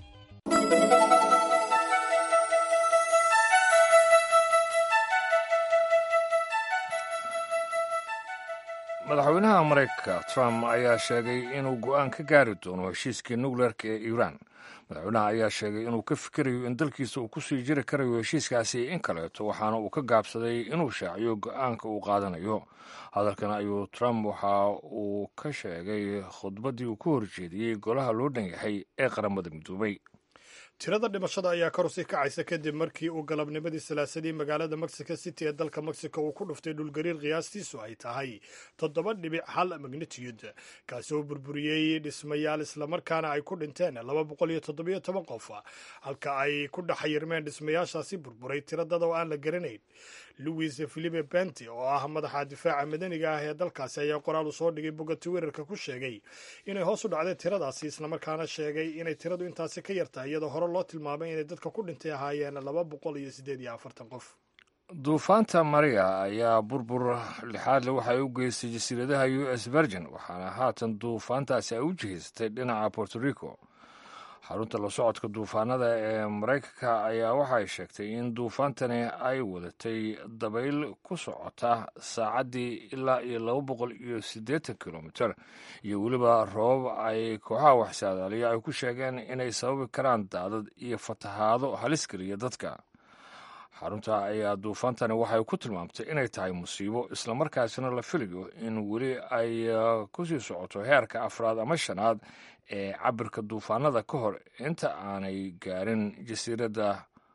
Speaker 1: madaxweynaha maraykanka trump ayaa sheegay inuu go'aan ka gaari doono heshiiskii nukleerka ee iiraan madaxweynaha ayaa sheegay inuu ka fikirayo in dalkiisa uu kusii jiri karayo heshiiskaasi in kaleeto waxaana uu ka gaabsaday inuu shaaciyo go'aanka uu qaadanayo hadalkan ayuu trump waxa uu ka sheegay khudbaddii uu ku horjeediyey golaha loo dhan yahay ee qaramada midoobay
Speaker 2: tirada dhimashada ayaa kor usii kacaysa kadib markii uu galabnimadii salaasadii magaalada mexico city ee dalka mexico uu ku dhuftay dhulgariir qiyaastiisu ay tahay toddoba dhibic hal magnitude kaasi oo burburiyey dhismayaal islamarkaana ay ku dhinteen laba boqol iyo toddobiyo toban qof halka ay ku dhexayirmeen dhismayaashaasi burburay tiradada oo aan la garanayn louis philipe benti oo ah madaxa difaaca madaniga ah ee dalkaasi ayaa qoraal uu soo dhigay bogga twitterka ku sheegay inay hoos u dhacday tiradaasi islamarkaana sheegay inay tiradu intaasi ka yartahay iyadoo hore loo tilmaamay inay dadka ku dhintay ahaayeen laba boqol iyo siddeed iyo afartan qof
Speaker 1: duufaanta maria ayaa burbur lixaadle waxay u geystay jasiiradaha u s virgin waxaana haatan duufaantaasi ay u jihaysatay dhinaca borto rico xarunta la socodka duufaanada ee maraykanka ayaa waxay sheegtay in duufaantani ay wadatay dabayl ku socota saacaddii ilaa iyo laba boqol iyo siddeetan kilomiter iyo weliba roobab ay kooxaha waxsaadaaliya ay ku sheegeen inay sababi karaan daadad iyo fatahaado halis geliya dadka xarunta ayaa duufaantani waxay ku tilmaamtay inay tahay musiibo islamarkaasina la filayo in weli ay kusii socoto heerka afraad ama shanaad ee cabirka duufaanada ka hor inta aanay gaarin jasiiradda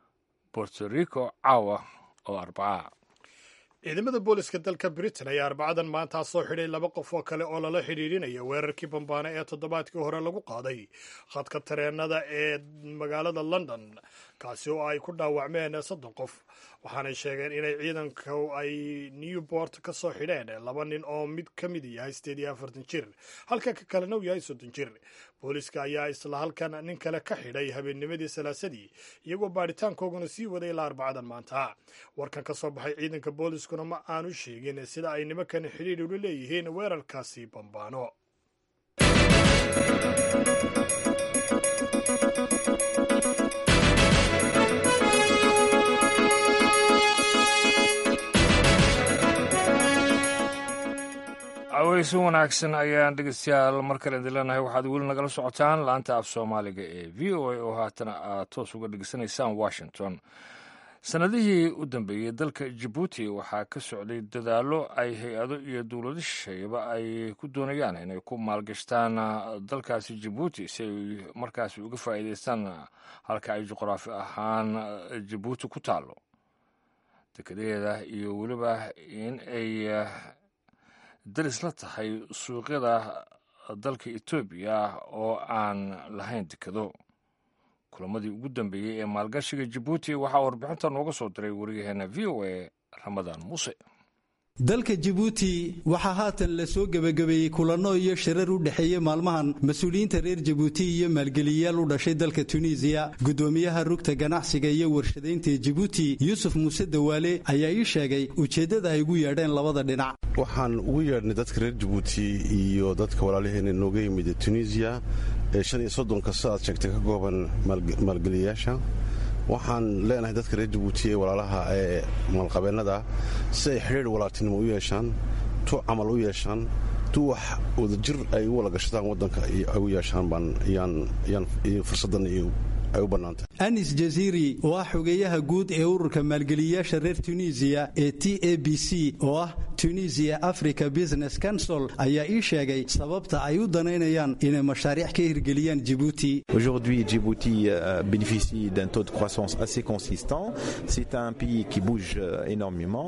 Speaker 1: borto rico caawa oo arbaca
Speaker 2: ciidamada booliska dalka britain ayaa arbacadan maantaa soo xidhay laba qof oo kale oo lala xidhiidhinaya weerarkii bambaane ee toddobaadkii hore lagu qaaday khadka tareenada ee magaalada london kaasi oo ay ku dhaawacmeen soddon qof waxaanay sheegeen inay ciidanku ay newport ka soo xidheen laba nin oo mid ka mid yahay sideed iyo afartan jir halka ka kalena uu yahay soddon jir booliska ayaa isla halkan nin kale ka xidhay habeennimadii salaasadii iyagoo baadhitaankooguna sii waday ilaa arbacadan maanta warkan ka soo baxay ciidanka booliskuna ma aanu sheegin sida ay nimankan xidhiidh ula leeyihiin weerarkaasi bambaano
Speaker 1: aweysi wanaagsan ayaan dhegeystayaal mar kale idin leenahay waxaad weli nagala socotaan laanta af soomaaliga ee v o a oo haatana aad toos uga dhegeysanaysaan washington sannadihii u dambeeyey dalka jabuuti waxaa ka socday dadaallo ay hay-ado iyo dowlado shisheeyaba ay ku doonayaan inay ku maalgashtaan dalkaasi jabuuti si ay markaasi uga faa'iidaystaan halka ay juqraafi ahaan jabuuti ku taallo dekedaheeda iyo weliba in ay daris la tahay suuqyada dalka etoobiya oo aan lahayn dekado kulamadii ugu dambeeyey ee maalgashiga jabuuti waxaa warbixinta nooga soo diray wariyaheena v o a ramadaan muuse
Speaker 11: dalka jabuuti waxaa haatan la soo gebagabeeyey kulanno iyo shirar u dhexeeyey maalmahan mas-uuliyiinta reer jabuuti iyo maalgeliyayaal u dhashay dalka tunisiya guddoomiyaha rugta ganacsiga iyo warshadaynta ee jabuuti yuusuf muuse dawaale ayaa ii sheegay ujeeddada ay ugu yeedheen labada dhinac
Speaker 12: waxaan ugu yeedhnay dadka reer jabuuti iyo dadka walaalaheena nooga yimid tunisiya ee shan iyo soddonka sidaad sheegtay ka kooban maalgeliyayaasha waxaan leenahay dadka reer jabuuti ee walaalaha ee maalqabeennada si ay xidhiir walaaltinimo u yeeshaan tu camal u yeeshaan tu wax wadajir ay u wala gashadaan waddanka ay u yeeshaan baan yaan fursaddan ay u bannaantay
Speaker 11: anis jasiiri oo ah xogeeyaha guud ee ururka maalgeliyayaasha reer tunisiya ee t a b c oo ah tunisia africa business council ayaa ii sheegay sababta ay u danaynayaan inay mashaariic ka hirgeliyaan jibuuti
Speaker 13: Aujourd'hui, Djibouti euh, bénéficie d'un taux de croissance assez consistant. C'est un pays qui bouge euh, énormément.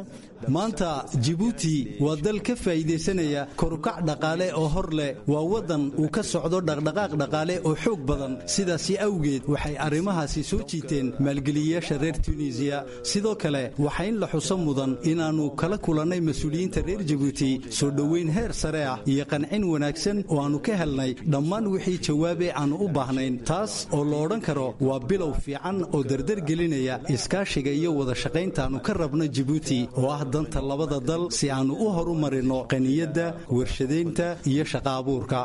Speaker 11: maanta jibuuti waa dal ka faa'iidaysanaya korukac dhaqaale oo hor leh waa waddan uu ka socdo dhaqdhaqaaq dhaqaale oo xoog badan sidaasi awgeed waxay arrimahaasi soo jiiteen maalgeliyayaasha reer tunisiya sidoo kale waxaa in la xuso mudan inaannu kala kulannay mas-uuliyiinta reer jibuuti soo dhoweyn heer sare ah iyo qancin wanaagsan oo aannu ka helnay dhammaan wixii jawaabe aannu u baahnayn taas oo la odhan karo waa bilow fiican oo dardargelinaya iskaashiga iyo wada shaqayntaannu ka rabno jibuuti oo ah danta labada dal si aannu u horumarinno qaniyadda warshadaynta iyo shaqa abuurka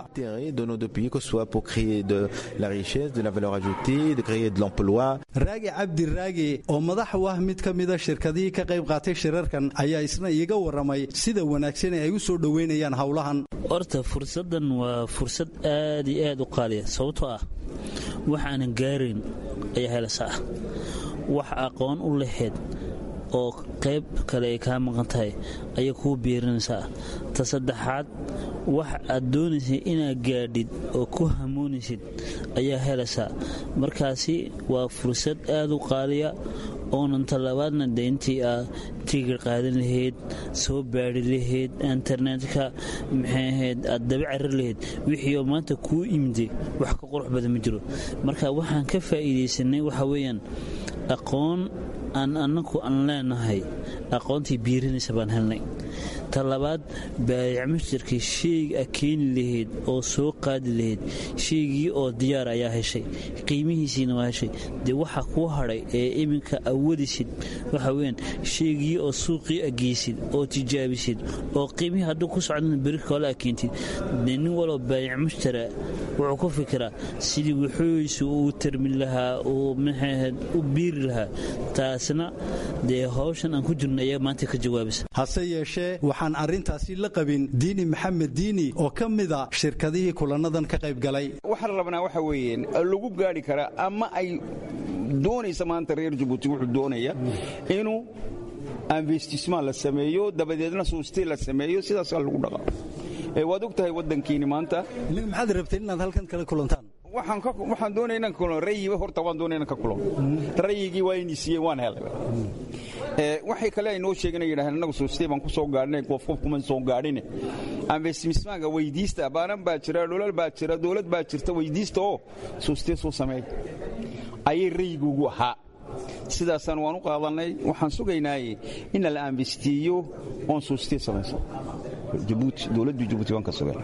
Speaker 11: raagi cabdi raagi oo madax u ah mid ka mida shirkadihii ka qayb qaatay shirarkan ayaa isna iiga warramay sida wanaagsan ee ay u soo dhoweynayaan howlahan
Speaker 14: horta fursaddan waa fursad aad iyo aad u qaaliya sababtoo ah wax aanan gaarayn ayaa helaysaa wax aqoon u lahayd oo qayb kale ay kaa maqan tahay ayay kuu biirinaysaa ta saddexaad wax aad doonaysay inaad gaadhid oo ku hamoonaysid ayaa helaysaa markaasi waa fursad aad u qaaliya oonan talabaadna de intii aad tigir qaadan lahayd soo baadhi lahayd internetka maxay ahayd aad daba carir lahayd wixii oo maanta kuu imide wax ka qurux badan ma jiro marka waxaan ka faa'iidaysanay waxa weeyaan aqoon aan annagu aan leenahay aqoontii biirinaysa baan helnay ta labaad baayac masjarkii sheyga a keeni lahayd oo soo qaadi lahayd sheygii oo diyaar ayaa heshay qiimihiisiina waa heshay dee waxa kuu hadhay ee iminka awadisid waxa weyaan sheygii oo suuqii ageysid oo tijaabisid oo qiimihii hadduu ku socdana beri koole a keentid dee nin waloo baayac mashtara wuxuu ku fikiraa sidii wuxuuisu uu tarmin lahaa uu maxaahad u biiri lahaa taasna dee hawshan aan ku jirno ayaa maanta ka jawaabaysa
Speaker 11: hase yeeshee waxaan arrintaasi la qabin diini maxamed diini oo ka mida shirkadihii kulannadan ka qayb galay
Speaker 15: waxaan rabnaa waxa weeyeen lagu gaadhi karaa ama ay doonaysa maanta reer jabuuti wuxuu doonaya inuu investisman la sameeyo dabadeedna suusti la sameeyo sidaasaa lagu dhaqaa waad og tahay waddankiini maanta
Speaker 11: maxaad rabteen inaad halkan kala kulantaan
Speaker 15: waxaan doonaya inaan kulan rayiba horta waan doonaya inaan ka kulan rayigii waa inii siiyeen waan helay waxay kale ay noo sheegeen ay yidhahdeen annagu suustay baan ku soo gaadhinay qof qof kuma soo gaadhine investismaaga weydiista baanan baa jira dholal baa jira dowlad baa jirta weydiista oo suustee soo sameey ayay rayiguugu ahaa sidaasaan waan u qaadannay waxaan sugaynaaye in la investiiyo oon suustee samayso dowladdu jabuuti waan ka sugayna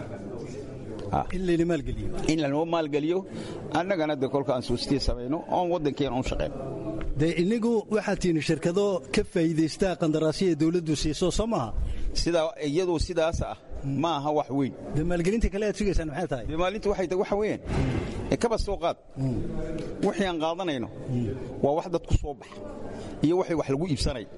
Speaker 15: in lanoo maalgeliyo annagana de kolka aan suustee samayno oon waddankeena un shaqayno
Speaker 11: dee inigu waxaad tiini shirkado ka faa'iidaystaa qandaraasya ee dawladdu siiso soo maaha
Speaker 15: sidaa iyadoo sidaas ah ma aha wax weyn
Speaker 11: dee maalgelinta kale aad sugaysaan maxay tahay
Speaker 15: dee maalinta waxay tahay waxa weeyaan kaba soo qaad wixii aan qaadanayno waa wax dad ku soo baxa iyo waxay wax lagu iibsanaya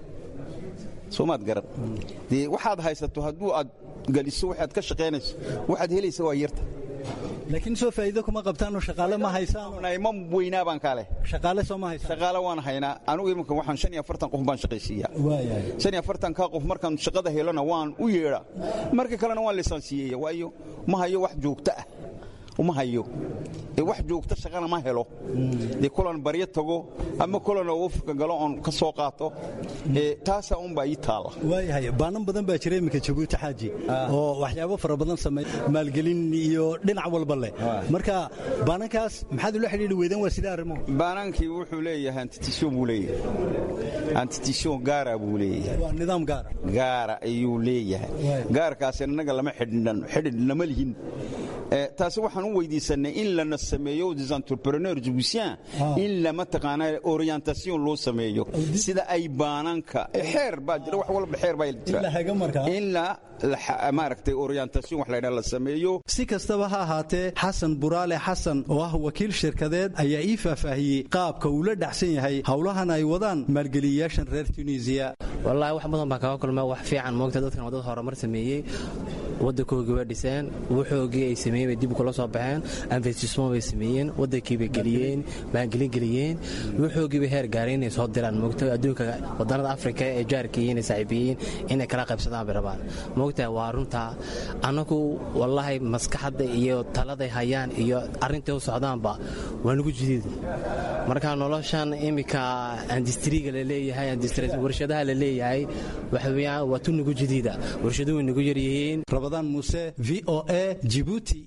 Speaker 15: soo maad garan dee waxaad haysato hadduu aad geliso waxaad ka shaqaynayso waxaad helaysa waa yarta
Speaker 11: laakiin soo faa'iido kuma qabtaanoo shaqaale ma haysaan
Speaker 15: ma weynaa baan kaa leh
Speaker 11: shaqaale soo ma haysaan
Speaker 15: shaqaale waan haynaa anugu iminka waxaan shan iyo afartan qof baan shaqaysiiyaa shan iyo afartankaa qof markaan shaqada helona waan u yeedhaa marka kalena waan lisaansiyeeya waayo ma hayo wax joogto ah uma hayo wax joogta shaqana ma helo dee kulan baryo tago ama kulan oo ufka galo oon ka soo qaato taasaa unbaa ii taalla
Speaker 11: waayahay baanan badan baa jira iminka jabuuti xaaji oo waxyaabo fara badan sameey maalgelin iyo dhinac walba leh marka baanankaas maxaad ula xidhiidhi weydaan waa sidee arrimo
Speaker 15: baanankii wuxuu leeyahay antitision buu leeyahay antitision gaara buu leeyahay
Speaker 11: waa nidaam gaara
Speaker 15: gaara ayuu leeyahay gaarkaasi annaga lama xidhiidhan xidhiidhnama lihin taasi waxaan u weydiisanay in lana sameeyo des entrepreneurs jibusien in lama taqaana orientation loo sameeyo sida ay baananka xeer baa jira wax walba xeer baa jira in la maaragtay orientation wax laydhaa la sameeyo
Speaker 11: si kastaba ha ahaatee xasan buraale xasan oo ah wakiil shirkadeed ayaa ii faahfaahiyey qaabka uu la dhacsan yahay howlahan ay wadaan maalgeliyayaashan reer tunisiya
Speaker 16: wallaahi wax badan baa kaga kulma wax fiican moogta dadkan waa dad horumar sameeyey waddankoogii waa dhiseen wuxoogii ay sameeyeen bay dib kula soo baxeen investisment bay sameeyeen waddankii bay geliyeen maalgelin geliyeen wuxoogii bay heer gaareen inay soo diraan moogta adduunka wadannada afrika ee jaarka iyo inay saaxiibiyiin inay kala qaybsadaan bay rabaan moogta waa runtaa annagu wallaahi maskaxadda iyo taladay hayaan iyo arrintay u socdaanba waa nagu jidiida marka noloshan iminka andistriga laleeyahay warshadaha la leeyahay waxaweyaan waa tu nagu jadiida warshaduhu way nagu yaryihiin
Speaker 11: rabadaan muuse v o a jibuuti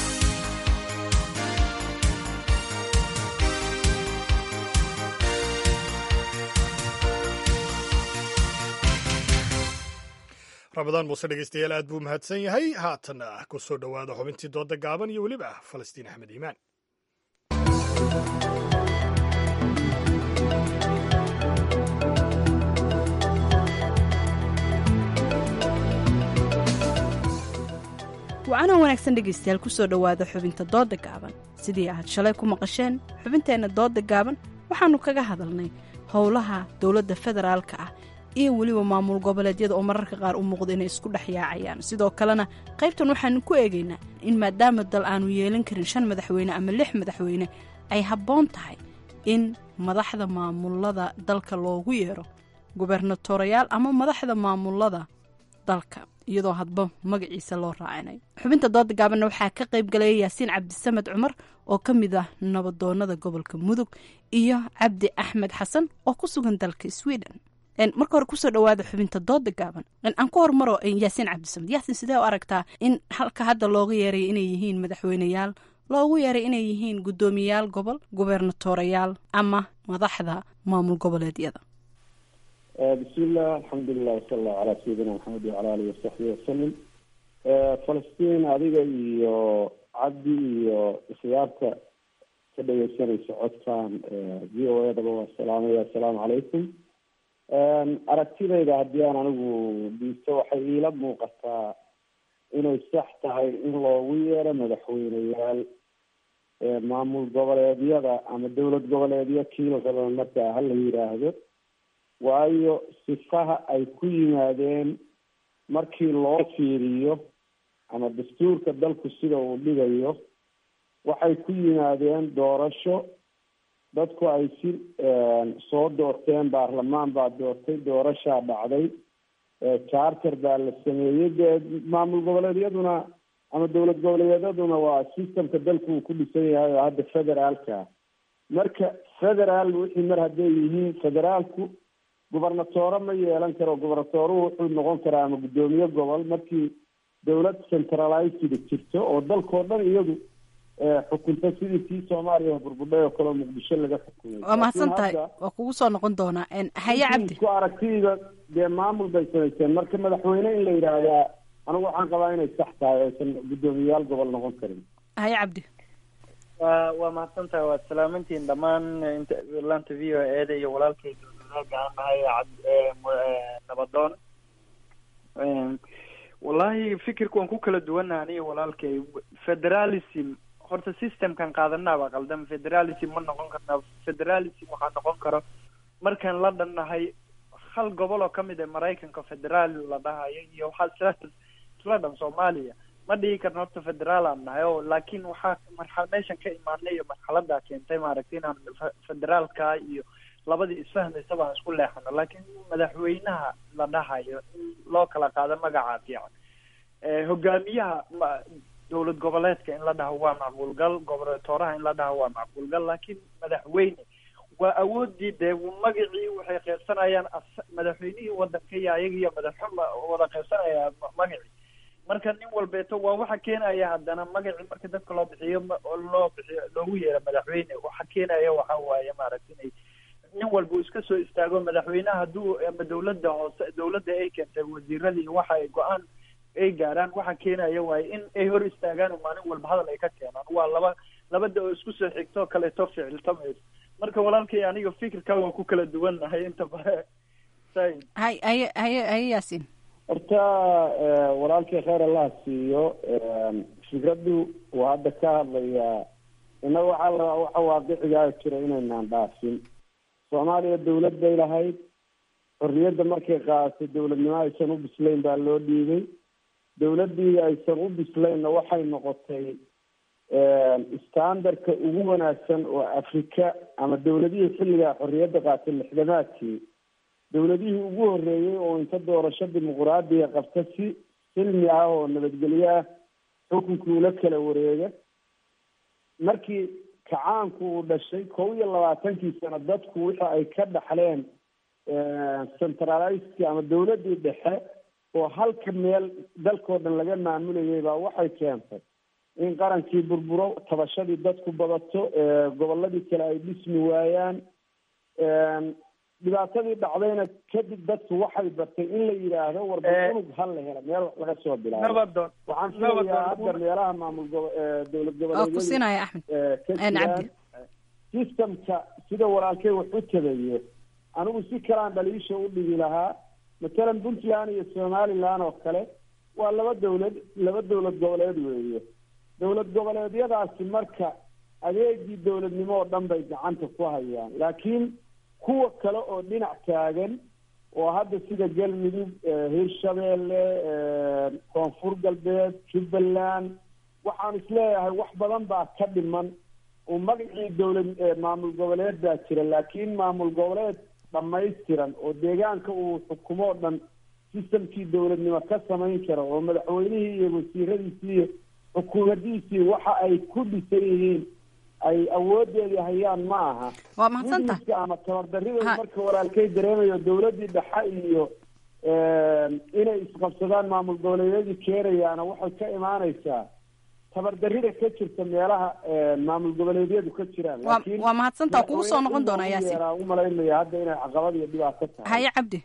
Speaker 2: ramadaan muuse dhegeystayaal aad buu mahadsan yahay haatanna ku soo dhowaada xubintii dooda gaaban iyo weliba falastiin axmed iimaan
Speaker 17: wacanoo wanaagsan dhegaystayaal ku soo dhowaada xubinta dooda gaaban sidii aad shalay ku maqasheen xubinteenna dooda gaaban waxaannu kaga hadalnay howlaha dowladda federaalka ah iyo weliba maamul goboleedyada oo mararka qaar u muuqda inay isku dhex yaacayaan sidoo kalena qaybtan waxaanu ku eegaynaa in maadaama dal aanu yeelan karin shan madaxweyne ama lix madaxweyne ay habboon tahay in madaxda maamulada dalka loogu yeero gubernatorayaal ama madaxda maamulada dalka iyadoo hadba magaciisa loo raacinayo xubinta dooda gaabanna waxaa ka qayb galaya yaasiin cabdisamed cumar oo ka mid ah nabadoonada gobolka mudug iyo cabdi axmed xasan oo ku sugan dalka sweden marka hore kusoo dhawaada xubinta dooda gaaban aan ku hormaro yaasiin cabdisamed yaasiin sidee u aragtaa in halka hadda looga yeeray inay yihiin madaxweyneyaal loogu yeeray inay yihiin guddoomiyayaal gobol gubernatorayaal ama madaxda maamul goboleedyada
Speaker 18: bismiillah alxamdulilah wasala allahu calaa sayidina maxamed wacala alihi wasaxbihi wasalim falastiin adiga iyo cabdi iyo ikhyaarta ka dhegeysanaysa codkan v o edaba waa salaamaya assalaamu calaykum aragtidayda haddii aan anigu dhiisto waxay iila muuqataa inay sax tahay in loogu yeero madaxweyneyaal maamul goboleedyada ama dowlad goboleedyo kiila raba markaa hala yidhaahdo waayo sifaha ay ku yimaadeen markii loo fiiriyo ama dastuurka dalku sida uu dhigayo waxay ku yimaadeen doorasho dadku ay si soo doorteen baarlamaan baa doortay doorashaa dhacday charter baa la sameeyey dee maamul goboleedyaduna ama dowlad goboleedyaduna waa systemka dalku uu ku dhisan yahay oo hadda federaalka marka federaal wixii mar hadday yihiin federaalku gubernatoore ma yeelan karo gubernatooruhu wuxuu noqon karaa ama guddoomiye gobol markii dowlad centralized jirto oo dalkao dhan iyadu xukunta sidii tii soomaaliya burbudhay oo kaleo muqdisho laga xukumay
Speaker 17: waa mahadsan tahay waa kugu soo noqon doonaa haye cabdi
Speaker 18: isku aragtiyda dee maamul bay samaysteen marka madaxweyne in la yidhaahdaa anigu waxaan qabaa inay sax tahay aysan guddoomiyayaal gobol noqon karin
Speaker 17: haye cabdi
Speaker 19: wa waa mahadsan tahay waad salaamantihiin dhammaan laanta v o eeda iyo walaalkayda gaanahay nabadoon wallahi fikirka waan ku kala duwannaha aniga walaalkay federalism horta systemkan qaadanaaba qaldan federalism ma noqon karna federalism waxaa noqon karo markaan la dhannahay hal gobol oo kamid a maraykanka federaal la dhahayo iyo waxaa isla isla dhan soomaaliya ma dhihi karna horta federaal aan nahay o laakiin waxaa marxa meeshan ka imaanay iyo marxaladaa keentay maaragtay inaan federaalka iyo labadii isfahmaysa baan isku leexano laakiin madaxweynaha la dhahayo in loo kala qaado magaca fiican hogaamiyaha dowlad goboleedka in la dhaho waa macquulgal gobernatoraha in la dhaho waa macquulgal laakiin madaxweyne waa awoodii dee magacii waxay qeybsanayaan madaxweynihii wadanka iyo ayaga iyo madaxxuma wada qeybsanaya magacii marka nin walbeeto waa waxa keenaya haddana magacii marka dadka loo bixiyo loo bixiyo loogu yeero madaxweyne waxa keenaya waxa waaye maaragta inay nin walba uu iska soo istaago madaxweynaha hadduu ama dawladda hoose dawladda ay keentay wasiiradii waxa ay go-aan ay gaaraan waxa keenaya waaye in ay hor istaagaan oo maalin walba hadal ay ka keenaan waa laba labada oo isku soo xigto kaleeto ficiltamayso marka walaalkay aniga fikirka waa ku kala duwannahay inta bare say
Speaker 17: hay haye haye haye yaasiin
Speaker 18: horta walaalkii kheyr allah siiyo fikraddu waa hadda ka hadlayaa innaga waxaa la waxa waaqicigaa jira inaynaan dhaafin soomaaliya dawlad bay lahayd xorriyadda markay qaadatay dawladnimo aysan u bislayn baa loo dhiibay dawladdii aysan u bislaynna waxay noqotay standardka ugu wanaagsan oo afrika ama dawladihii xilligaa xorriyadda qaatay lixdamaadkii dawladihii ugu horreeyey oo inta doorasho dimuquraadiga qabta si silmi ah oo nabadgelyo ah xukunkii ula kala wareega markii kacaanku uu dhashay kow iyo labaatankii sano dadku wixii ay ka dhaxleen centralizki ama dawladdii dhexe oo halka meel dalkao dhan laga maamulayay baa waxay keentay in qarankii burburo tabashadii dadku badato gobolladii kale ay dhismi waayaan dhibaatadii dhacdayna kadib dadku waxay bartay in la yidhaahdo warba unug hal la hela meel wax laga soo bilaabo
Speaker 19: nabadoon
Speaker 18: waxaan filayaa hadda meelaha maamul gobo dowlad
Speaker 17: oo ku siinaya axmed cabdi
Speaker 18: systemka sida walaalkay wax u tabayo anigu si kalaan dhaliisha u dhigi lahaa matalan puntland iyo somaliland oo kale waa laba dawlad laba dowlad goboleed weeye dowlad goboleedyadaasi marka adeegii dowladnimo oo dhan bay gacanta ku hayaan laakiin kuwa kale oo dhinac taagan oo hadda sida galmudug hirshabeelle koonfur galbeed jubbaland waxaan isleeyahay wax badan baa ka dhiman oo magacii dowlad maamul goboleed baa jira laakiin maamul goboleed dhamaystiran oo deegaanka uu xukumo o dhan sistamkii dowladnimo ka samayn kara oo madaxweynihii iyo wasiiradiisii iyo xukuumadiisii waxa ay ku dhisan yihiin ay awoodeedii hayaan ma aha
Speaker 17: waa mahadsanta
Speaker 18: ama tabardarida marka walaalkay dareemayo dowladdii dhexe iyo inay isqabsadaan maamul goboleedyadii keenayaana waxay ka imaaneysaa tabardarida ka jirta meelaha maamul goboleedyadu ka jiraan laakiin
Speaker 17: waa mahadsanta kugu soo noqon doonaa yaasin
Speaker 18: umalaynaya hadda inay caqabad iyo dhibaato tahay
Speaker 17: haye cabdi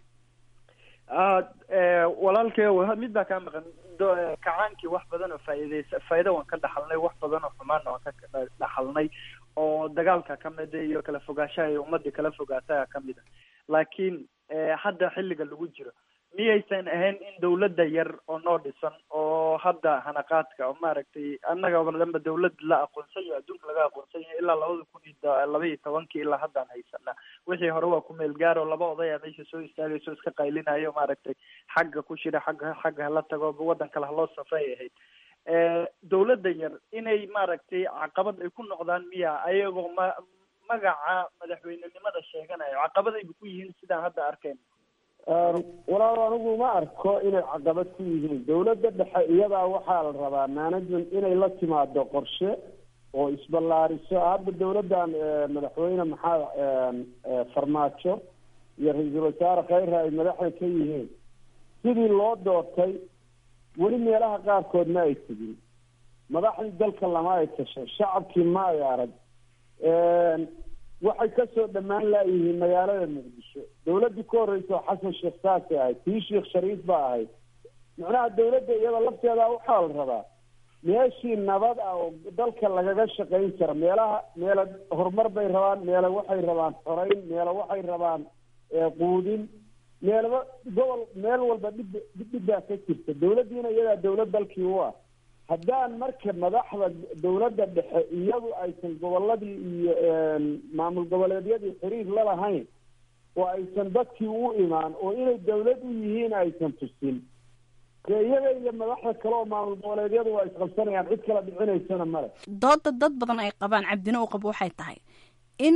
Speaker 19: walaalkay mid baa kaa maqan kacaankii wax badan oo faa'iideysa faa'iido waan ka dhaxalnay wax badan oo xumaanna waan ka dhaxalnay oo dagaalka ka mida iyo kala fogaanshaha iyo ummadii kala fogaataha ka mid a laakiin hadda xilliga lagu jiro miyaysan ahayn in dawladda yar oo noo dhisan oo hadda hanaqaadka oo maaragtay annaga dhanba dawlad la aqoonsan yaho adduunka laga aqoonsan yahay ilaa labada kun iyo laba iyo tobankii ilaa haddaan haysanaa wixii hore waa ku meel gaaro laba odaya meesha soo istaagayso iska qaylinayo maaragtay xagga ku shira xagga xagga hala tago waddan kale haloo safray ahayd dawladda yar inay maaragtay caqabad ay ku noqdaan miya ayagoo ma magaca madaxweynenimada sheeganayo caqabadayba ku yihiin sidaan hadda arkayno
Speaker 18: walaal anigu ma arko inay caqabad ku yihiin dawladda dhexe iyadaa waxaa la rabaa management inay la timaado qorshe oo isballaariso hadda dawladdan madaxweyne maxaa farmaajo iyo ra-iisul wasaare khayre ay madaxda ka yihiin sidii loo doortay weli meelaha qaarkood ma ay tegin madaxdii dalka lama ay tashay shacabkii ma ay arag waxay kasoo dhammaan laayihiin magaalada muqdisho dawladdii ka horreysa oo xasan sheekh saasay ahayd tii sheekh shariif ba ahayd macnaha dawladda iyada lafteeda waxaa la rabaa meeshii nabad ah oo dalka lagaga shaqayn kara meelaha meela horumar bay rabaan meela waxay rabaan xoreyn meela waxay rabaan quudin meelaba gobol meel walba dhib dhibdhibbaa ka jirta dawladdiina iyadaa dawlad dalkii u ah haddaan marka madaxda dawladda dhexe iyadu aysan goboladii iyo maamul goboleedyadii xiriir la lahayn oo aysan dadkii u imaan oo inay dawlad u yihiin aysan tusin dee iyaga iyo madaxda kale oo maamul goboleedyadu waa isqabsanayaan cid kala dhicinaysana male
Speaker 17: dooda dad badan ay qabaan cabdina u qabo waxay tahay in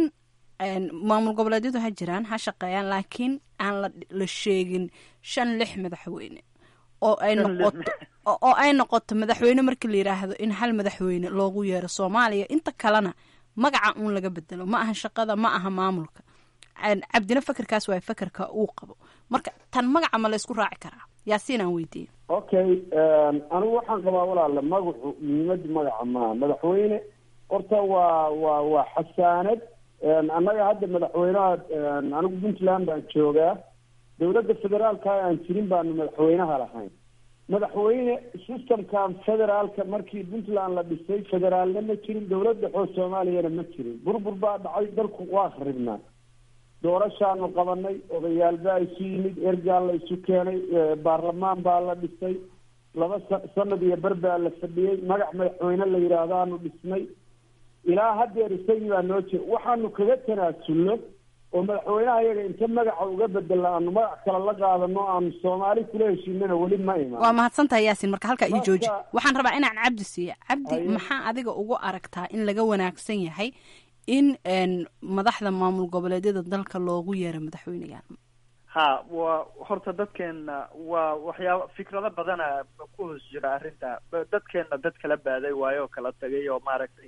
Speaker 17: maamul goboleedyadu ha jiraan ha shaqeeyaan laakiin aan la la sheegin shan lix madaxweyne oo ay noqoto oo ay noqoto madaxweyne marka la yidhaahdo in hal madaxweyne loogu yeero soomaaliya inta kalena magaca uun laga bedelo ma aha shaqada ma aha maamulka cabdina fakerkaas waa fakerka uu qabo marka tan magaca ma laysku raaci karaa yaasiin aan weydiiye
Speaker 18: okay anigu waxaan qabaa walaale magacu muhiimada magaca maaha madaxweyne horta waa waa waa xasaanad annaga hadda madaxweynaha anigu puntland baan joogaa dawladda federaalka aan jirin baanu madaxweynaha lahayn madaxweyne systemkan federaalka markii puntland la dhisay federaalna ma jirin dawlad dhexoo soomaaliyana ma jirin burbur baa dhacay dalku waa kharibnaa doorashaanu qabanay odayaal baa isu yimid ergaa la isu keenay baarlamaan baa la dhisay laba sanad iyo ber baa la fadhiyey magac madaxweyne la yidhaahdaanu dhisnay ilaa haddeer isagii baa noo jira waxaanu kaga tanaasulno oo madaxweynaha iyaga inta magaca uga bedela aanu magac kale la qaadano aanu soomaali kula heshiinana weli ma imaan
Speaker 17: waa mahadsantahay yaasin marka halkaa ii jooji waxaan rabaa inaan cabdi siiya cabdi maxaa adiga ugu aragtaa in laga wanaagsan yahay in madaxda maamul goboleedyada dalka loogu yeero madaxweyneyaal
Speaker 19: ha waa horta dadkeena waa waxyaaba fikrado badana ku hoos jira arrinta dadkeena dad kala baaday waayo oo kala tagay oo maaragtay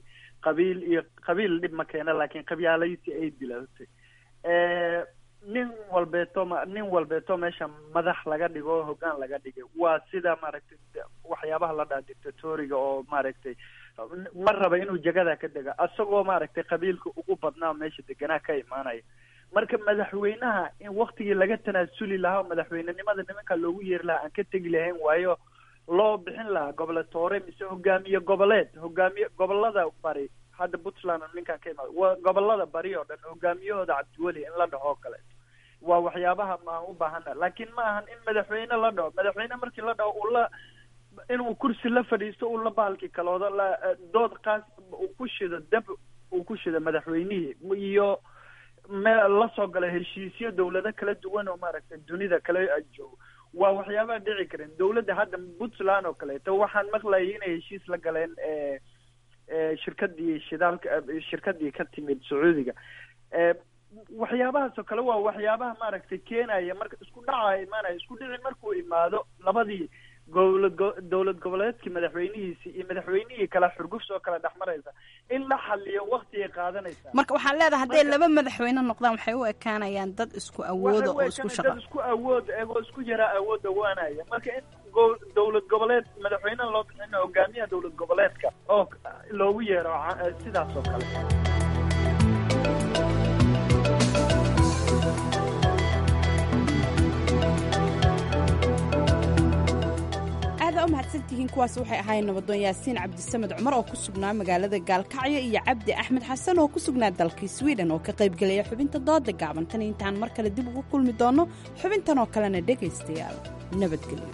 Speaker 19: qabiil iyo qabiil dhib ma keena laakiin qabyaalaysi ay dilatay nin walbeeto ma nin walbeeto meesha madax laga dhigo hoggaan laga dhigay waa sida maaragtay waxyaabaha la dhaha dictatoriga oo maaragtay ma raba inuu jagada ka dega isagoo maaragtay qabiilka ugu badnaa meesha deganaa ka imaanaya marka madaxweynaha in waktigii laga tanaasuli lahaa oo madaxweynenimada nimanka loogu yeeri lahaa aan ka tegi lahayn waayo loo bixin lahaa gobolatoore mise hogaamiye goboleed hogaamiye gobolada bari hadda puntland ninkan ka imaado waa gobolada bari oo dhan hogaamiyahooda cabdiweli in la dhaho oo kaleeto waa waxyaabaha maan u baahana laakiin ma ahan in madaxweyne la dhaho madaxweyne markii la dhaho uu la inuu kursi la fadhiisto uu la baalki kaloodo la dood qaas uu ku shido dab uu ku shido madaxweynihii iyo me la soo gala heshiisyo dawlado kala duwan oo maaragtay dunida kala joogo waa waxyaabaha dhici karin dawladda hadda puntland oo kaleeto waxaan maqlayay inay heshiis la galeen shirkadii shidaalka shirkadii ka timid sacuudiga waxyaabahaas oo kale waa waxyaabaha maaragtay keenaya marka isku dhaca imaanaya isku dhici markuu imaado labadii gowlad dowlad goboleedkii madaxweynihiisi iyo madaxweynihii kala xurgufs oo kala dhexmaraysa in la xaliyo waktigay qaadanaysaa
Speaker 17: marka waxaan leedahay hadday laba madaxweyne noqdaan waxay u ekaanayaan dad isku awooda oo isku shaqa
Speaker 19: dad isku awood eegoo isku yaraa awood dhawaanaya marka in go- dowlad goboleed madaxweynaha loo bixino hogaamiyaha dowlad goboleedka oo loogu yeero sidaas oo kale
Speaker 17: aada u mahadsantihiin kuwaas waxay ahaayeen nabadoon yaasiin cabdisamed cumar oo ku sugnaa magaalada gaalkacyo iyo cabdi axmed xasan oo ku sugnaa dalkii swiden oo ka qaybgelaya xubinta dooda gaaban tan intaan mar kale dib ugu kulmi doonno xubintan oo kalena dhegaystayaal nabadgelyo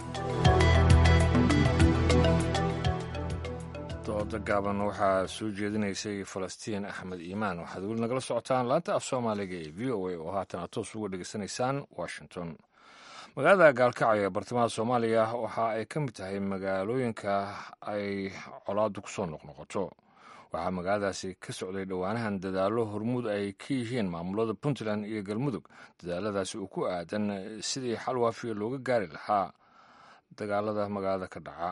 Speaker 1: dooda gaaban waxaa soo jeedinaysay falastiin axmed iimaan waxaad weli nagala socotaan laanta af soomaaliga ee v o a oo haatan aad toos uga dhegaysanaysaan washington magaalada gaalkacyo ee bartamaha soomaaliya waxa ay ka mid tahay magaalooyinka ay colaadu ku soo noqnoqoto waxaa magaaladaasi ka socday dhowaanahan dadaallo hormuud ay ka yihiin maamulada puntland iyo galmudug dadaaladaasi uu ku aadan sidii xal waafiya looga gaari lahaa dagaalada magaalada ka dhaca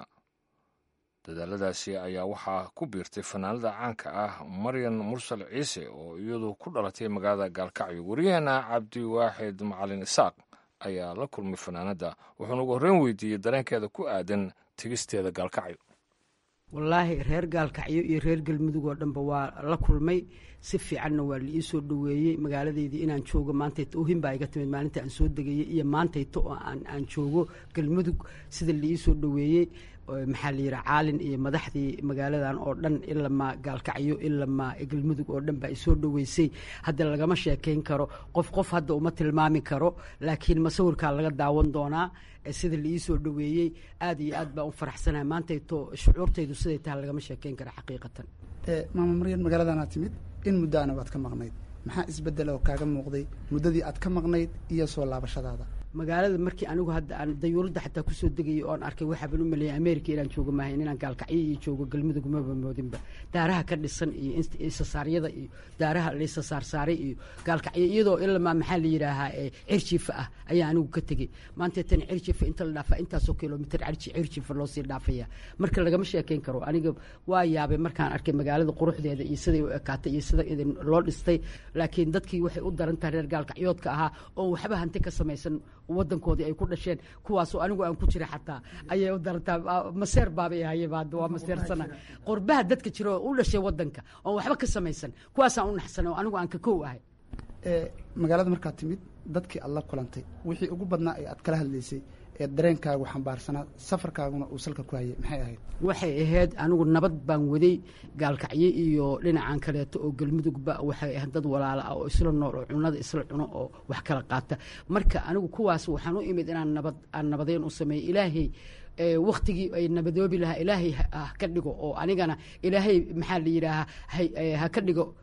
Speaker 1: dadaaladaasi ayaa waxaa ku biirtay fanaanada caanka ah maryan mursal ciise oo iyadu ku dhalatay magaalada gaalkacyo wariyaheena cabdiwaaxid macalin isaaq ayaa la kulmay fanaanadda wuxuuna ugu horreyn weydiiyey dareenkeeda ku aadan tegisteeda gaalkacyo
Speaker 20: wallaahi reer gaalkacyo iyo reer galmudug oo dhanba waa la kulmay si fiicanna waa la ii soo dhoweeyey magaaladeydii inaan joogo maantayto ohin baa iga timid maalinta aan soo degayey iyo maantayto oo aan joogo galmudug sida la ii soo dhoweeyey maxaa la yidhi caalin iyo madaxdii magaaladan oo dhan ilamaa gaalkacyo ilamaa galmudug oo dhan baa isoo dhoweysay hadda lagama sheekayn karo qof qof hadda uma tilmaami karo laakiin masawirkaa laga daawan doonaa sida la ii soo dhoweeyey aad iyo aad baan u faraxsanahay maantayto shucuurtaydu siday tahay lagama sheekayn kara xaqiiqatan
Speaker 21: maama maryan magaaladana timid in muddaana waad ka maqnayd maxaa isbedela oo kaaga muuqday muddadii aad ka maqnayd iyo soo laabashadaada
Speaker 20: magaalada markii anigu hadda aan dayuuradda xataa kusoo degayay oon arkay waxaaban u maleeyay america inaan joogo maahayn inaan gaalkacyo iyo joogo galmudug maba moodinba daaraha ka dhisan iyo isasaaryada iyo daaraha laisasaarsaaray iyo gaalkacyo iyadoo ilamaa maxaa la yidhaahaa cirjiifa ah ayaa anigu ka tegey maanta tan cirjiifa inta la dhaafaa intaasoo kilomitr cirjiifa loosii dhaafaya marka lagama sheekayn karo aniga waa yaabay markaan arkay magaalada quruxdeeda iyo siday u ekaatay iyo sida idin loo dhistay laakiin dadkii waxay u daran tahay reer gaalkacyoodka ahaa oo waxba hanti ka samaysan wadankoodii ay ku dhasheen kuwaasoo anigu aan ku jira xataa ayay u darantaa maseer baabay ahayba hadda waa maseersana qurbaha dadka jira oo u dhashay wadanka oon waxba ka samaysan kuwaasaan u naxsanay oo anigu aan ka kow ahay
Speaker 21: magaalada markaad timid dadkii aad la kulantay wixii ugu badnaa ee aad kala hadlaysay ee dareenkaagu xambaarsanaa safarkaaguna uu salka ku hayay maxay ahayd
Speaker 20: waxay ahayd anigu nabad baan waday gaalkacyo iyo dhinacan kaleeto oo galmudugba waxay ahayd dad walaala ah oo isla nool oo cunada isla cuno oo wax kala qaata marka anigu kuwaas waxaan u imid inaan nabad aan nabadeyn u sameeyo ilaahay waktigii ay nabadoobi lahaa ilaahay ha ka dhigo oo anigana ilaahay maxaa la yidhaahaa ha ka dhigo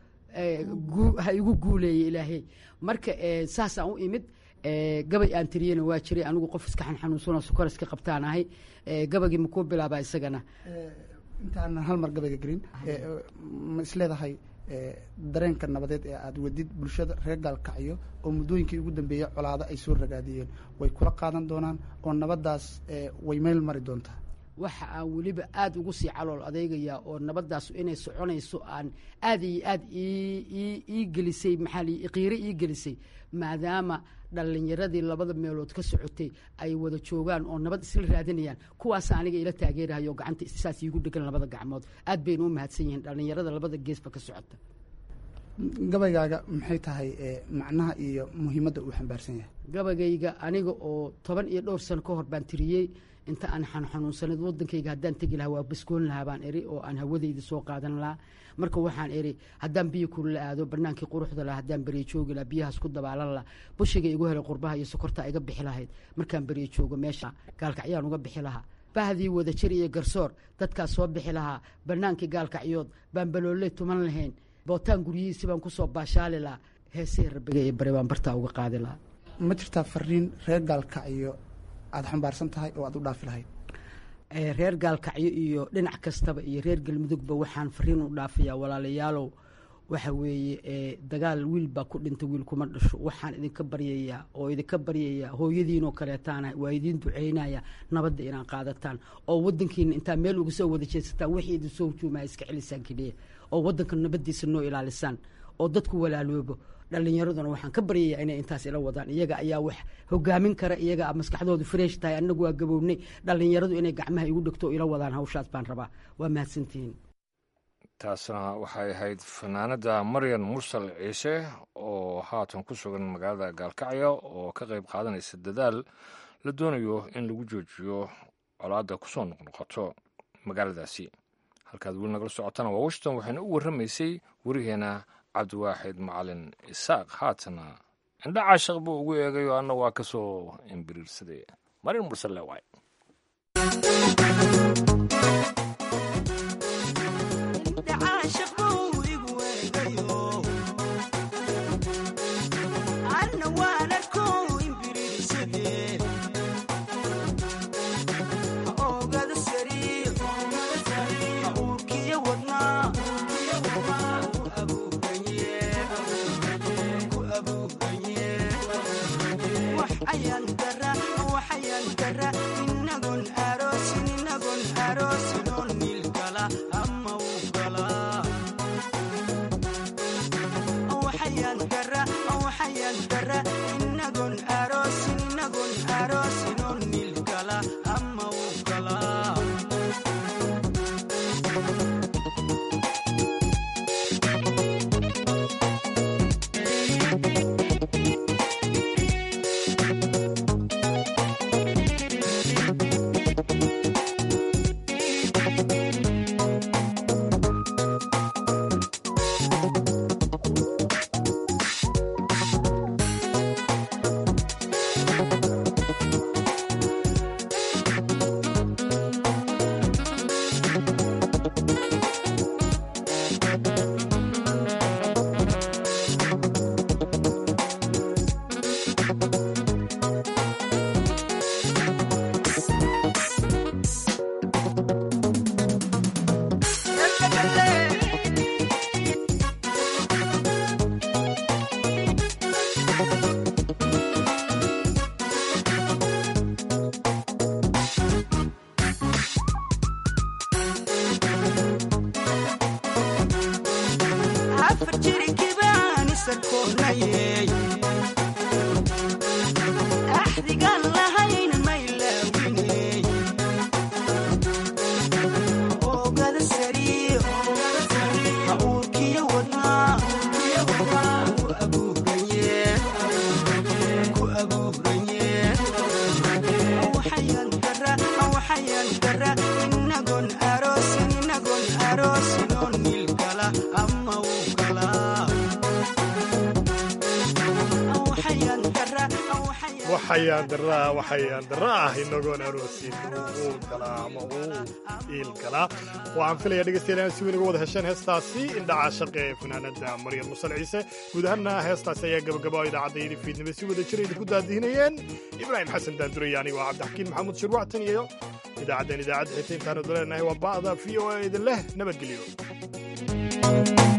Speaker 20: ha igu guuleeya ilaahay marka saasaan u imid gabay aan tiriyena waa jiray anigu qof iska xanxanuunsanoo sukor iska qabtaan ahay gabagii makuu bilaabaa isagana
Speaker 21: intaanan hal mar gabayga gelin ma isleedahay dareenka nabadeed ee aada wadid bulshada reer gaalkacyo oo muddooyinkii ugu dambeeyey colaado ay soo ragaadiyeen way kula qaadan doonaan oo nabaddaas way meel mari doontaa
Speaker 20: waxa aan weliba aada ugu sii calool adeygayaa oo nabaddaas inay soconayso aan aad iyo aad ii gelisay maxaa qiiro ii gelisay maadaama dhallinyaradii labada meelood ka socotay ay wada joogaan oo nabad isla raadinayaan kuwaas aniga ila taageerahayo gacanta saas iigu dhegan labada gacmood aad bayna u mahadsan yihiin dhallinyarada labada geesba ka socota
Speaker 21: gabaygaaga maxay tahay macnaha iyo muhiimadda uu xambaarsan yahay
Speaker 20: gabaygayga aniga oo toban iyo dhowr sano ka hor baan tiriyey inta aan xanuunsanayd wadankayga haddaan tegi lahaa waa baskoon lahaa baan eri oo aan hawadayda soo qaadan lahaa marka waxaan eri haddaan biyo kulula aado banaankii quruxda laha haddaan beriyo joogi laha biyahaas ku dabaalan laha bushiga igu helay qurbaha iyo sokorta iga bixi lahayd markaan beriyo joogo meesha gaalkacyaan uga bixi lahaa bahdii wada jir iyo garsoor dadkaas soo bixi lahaa banaankii gaalkacyood baan balooley tuman lahayn bootaan guryihiisi baan kusoo baashaali lahaa heesihii rabbiga iyo bari baan bartaa uga qaadi lahaa
Speaker 21: ma jirtaa fariin reer gaalkacyo aada xambaarsan tahay oo aada u dhaafi lahayd
Speaker 20: reer gaalkacyo iyo dhinac kastaba iyo reer galmudugba waxaan fariin u dhaafayaa walaalayaalow waxa weeye dagaal wiil baa ku dhintay wiil kuma dhasho waxaan idinka baryayaa oo idinka baryayaa hooyadiinoo kaleetaana waa idiin duceynaya nabadda inaan qaadataan oo wadankiina intaa meel uga soo wada jeesataan wixii idin soo hujuumaya iska celisaan keliya oo wadanka nabaddiisa noo ilaalisaan oo dadku walaaloobo dhallinyaraduna waxaan ka baryayaa inay intaas ila wadaan iyaga ayaa wax hogaamin kara iyaga maskaxdoodu fresh tahay annagu waa gabownay dhallinyaradu inay gacmaha igu dhegto o ila wadaan hawshaas baan rabaa waa mahadsantihiin
Speaker 1: taasna waxay ahayd fanaanada maryan mursal ciise oo haatan ku sugan magaalada gaalkacyo oo ka qayb qaadanaysa dadaal la doonayo in lagu joojiyo colaadda kusoo noqnoqoto magaaladaasi halkaad weli nagala socotana waa washington waxayna u warramaysay werigeena cabdiwaaxid macalin isaaq haatana indha caashaq buu ugu eegayo anna waa ka soo imbiriirsaday marin mursalle waay
Speaker 2: waxayaan daraa waxayaan dara ah inagoon aroosin uu galaa ama uu iil galaa waxaan filaya dhegeystayaal inaan si weyn uga wada hesheen heestaasi indhaca shaqe ee fanaanada maryam musal ciise guud ahaanna heestaasi ayaa gabagaba idaacaddaydii fiidnimo si wada jira idinku daadihinayeen ibraahim xasan daandurey anigo cabdixakiin maxamuud shirwactan iyo idaacaddan idaacadda xita intaanu daleenahay waa ba'da v o a idin leh nabadgelyo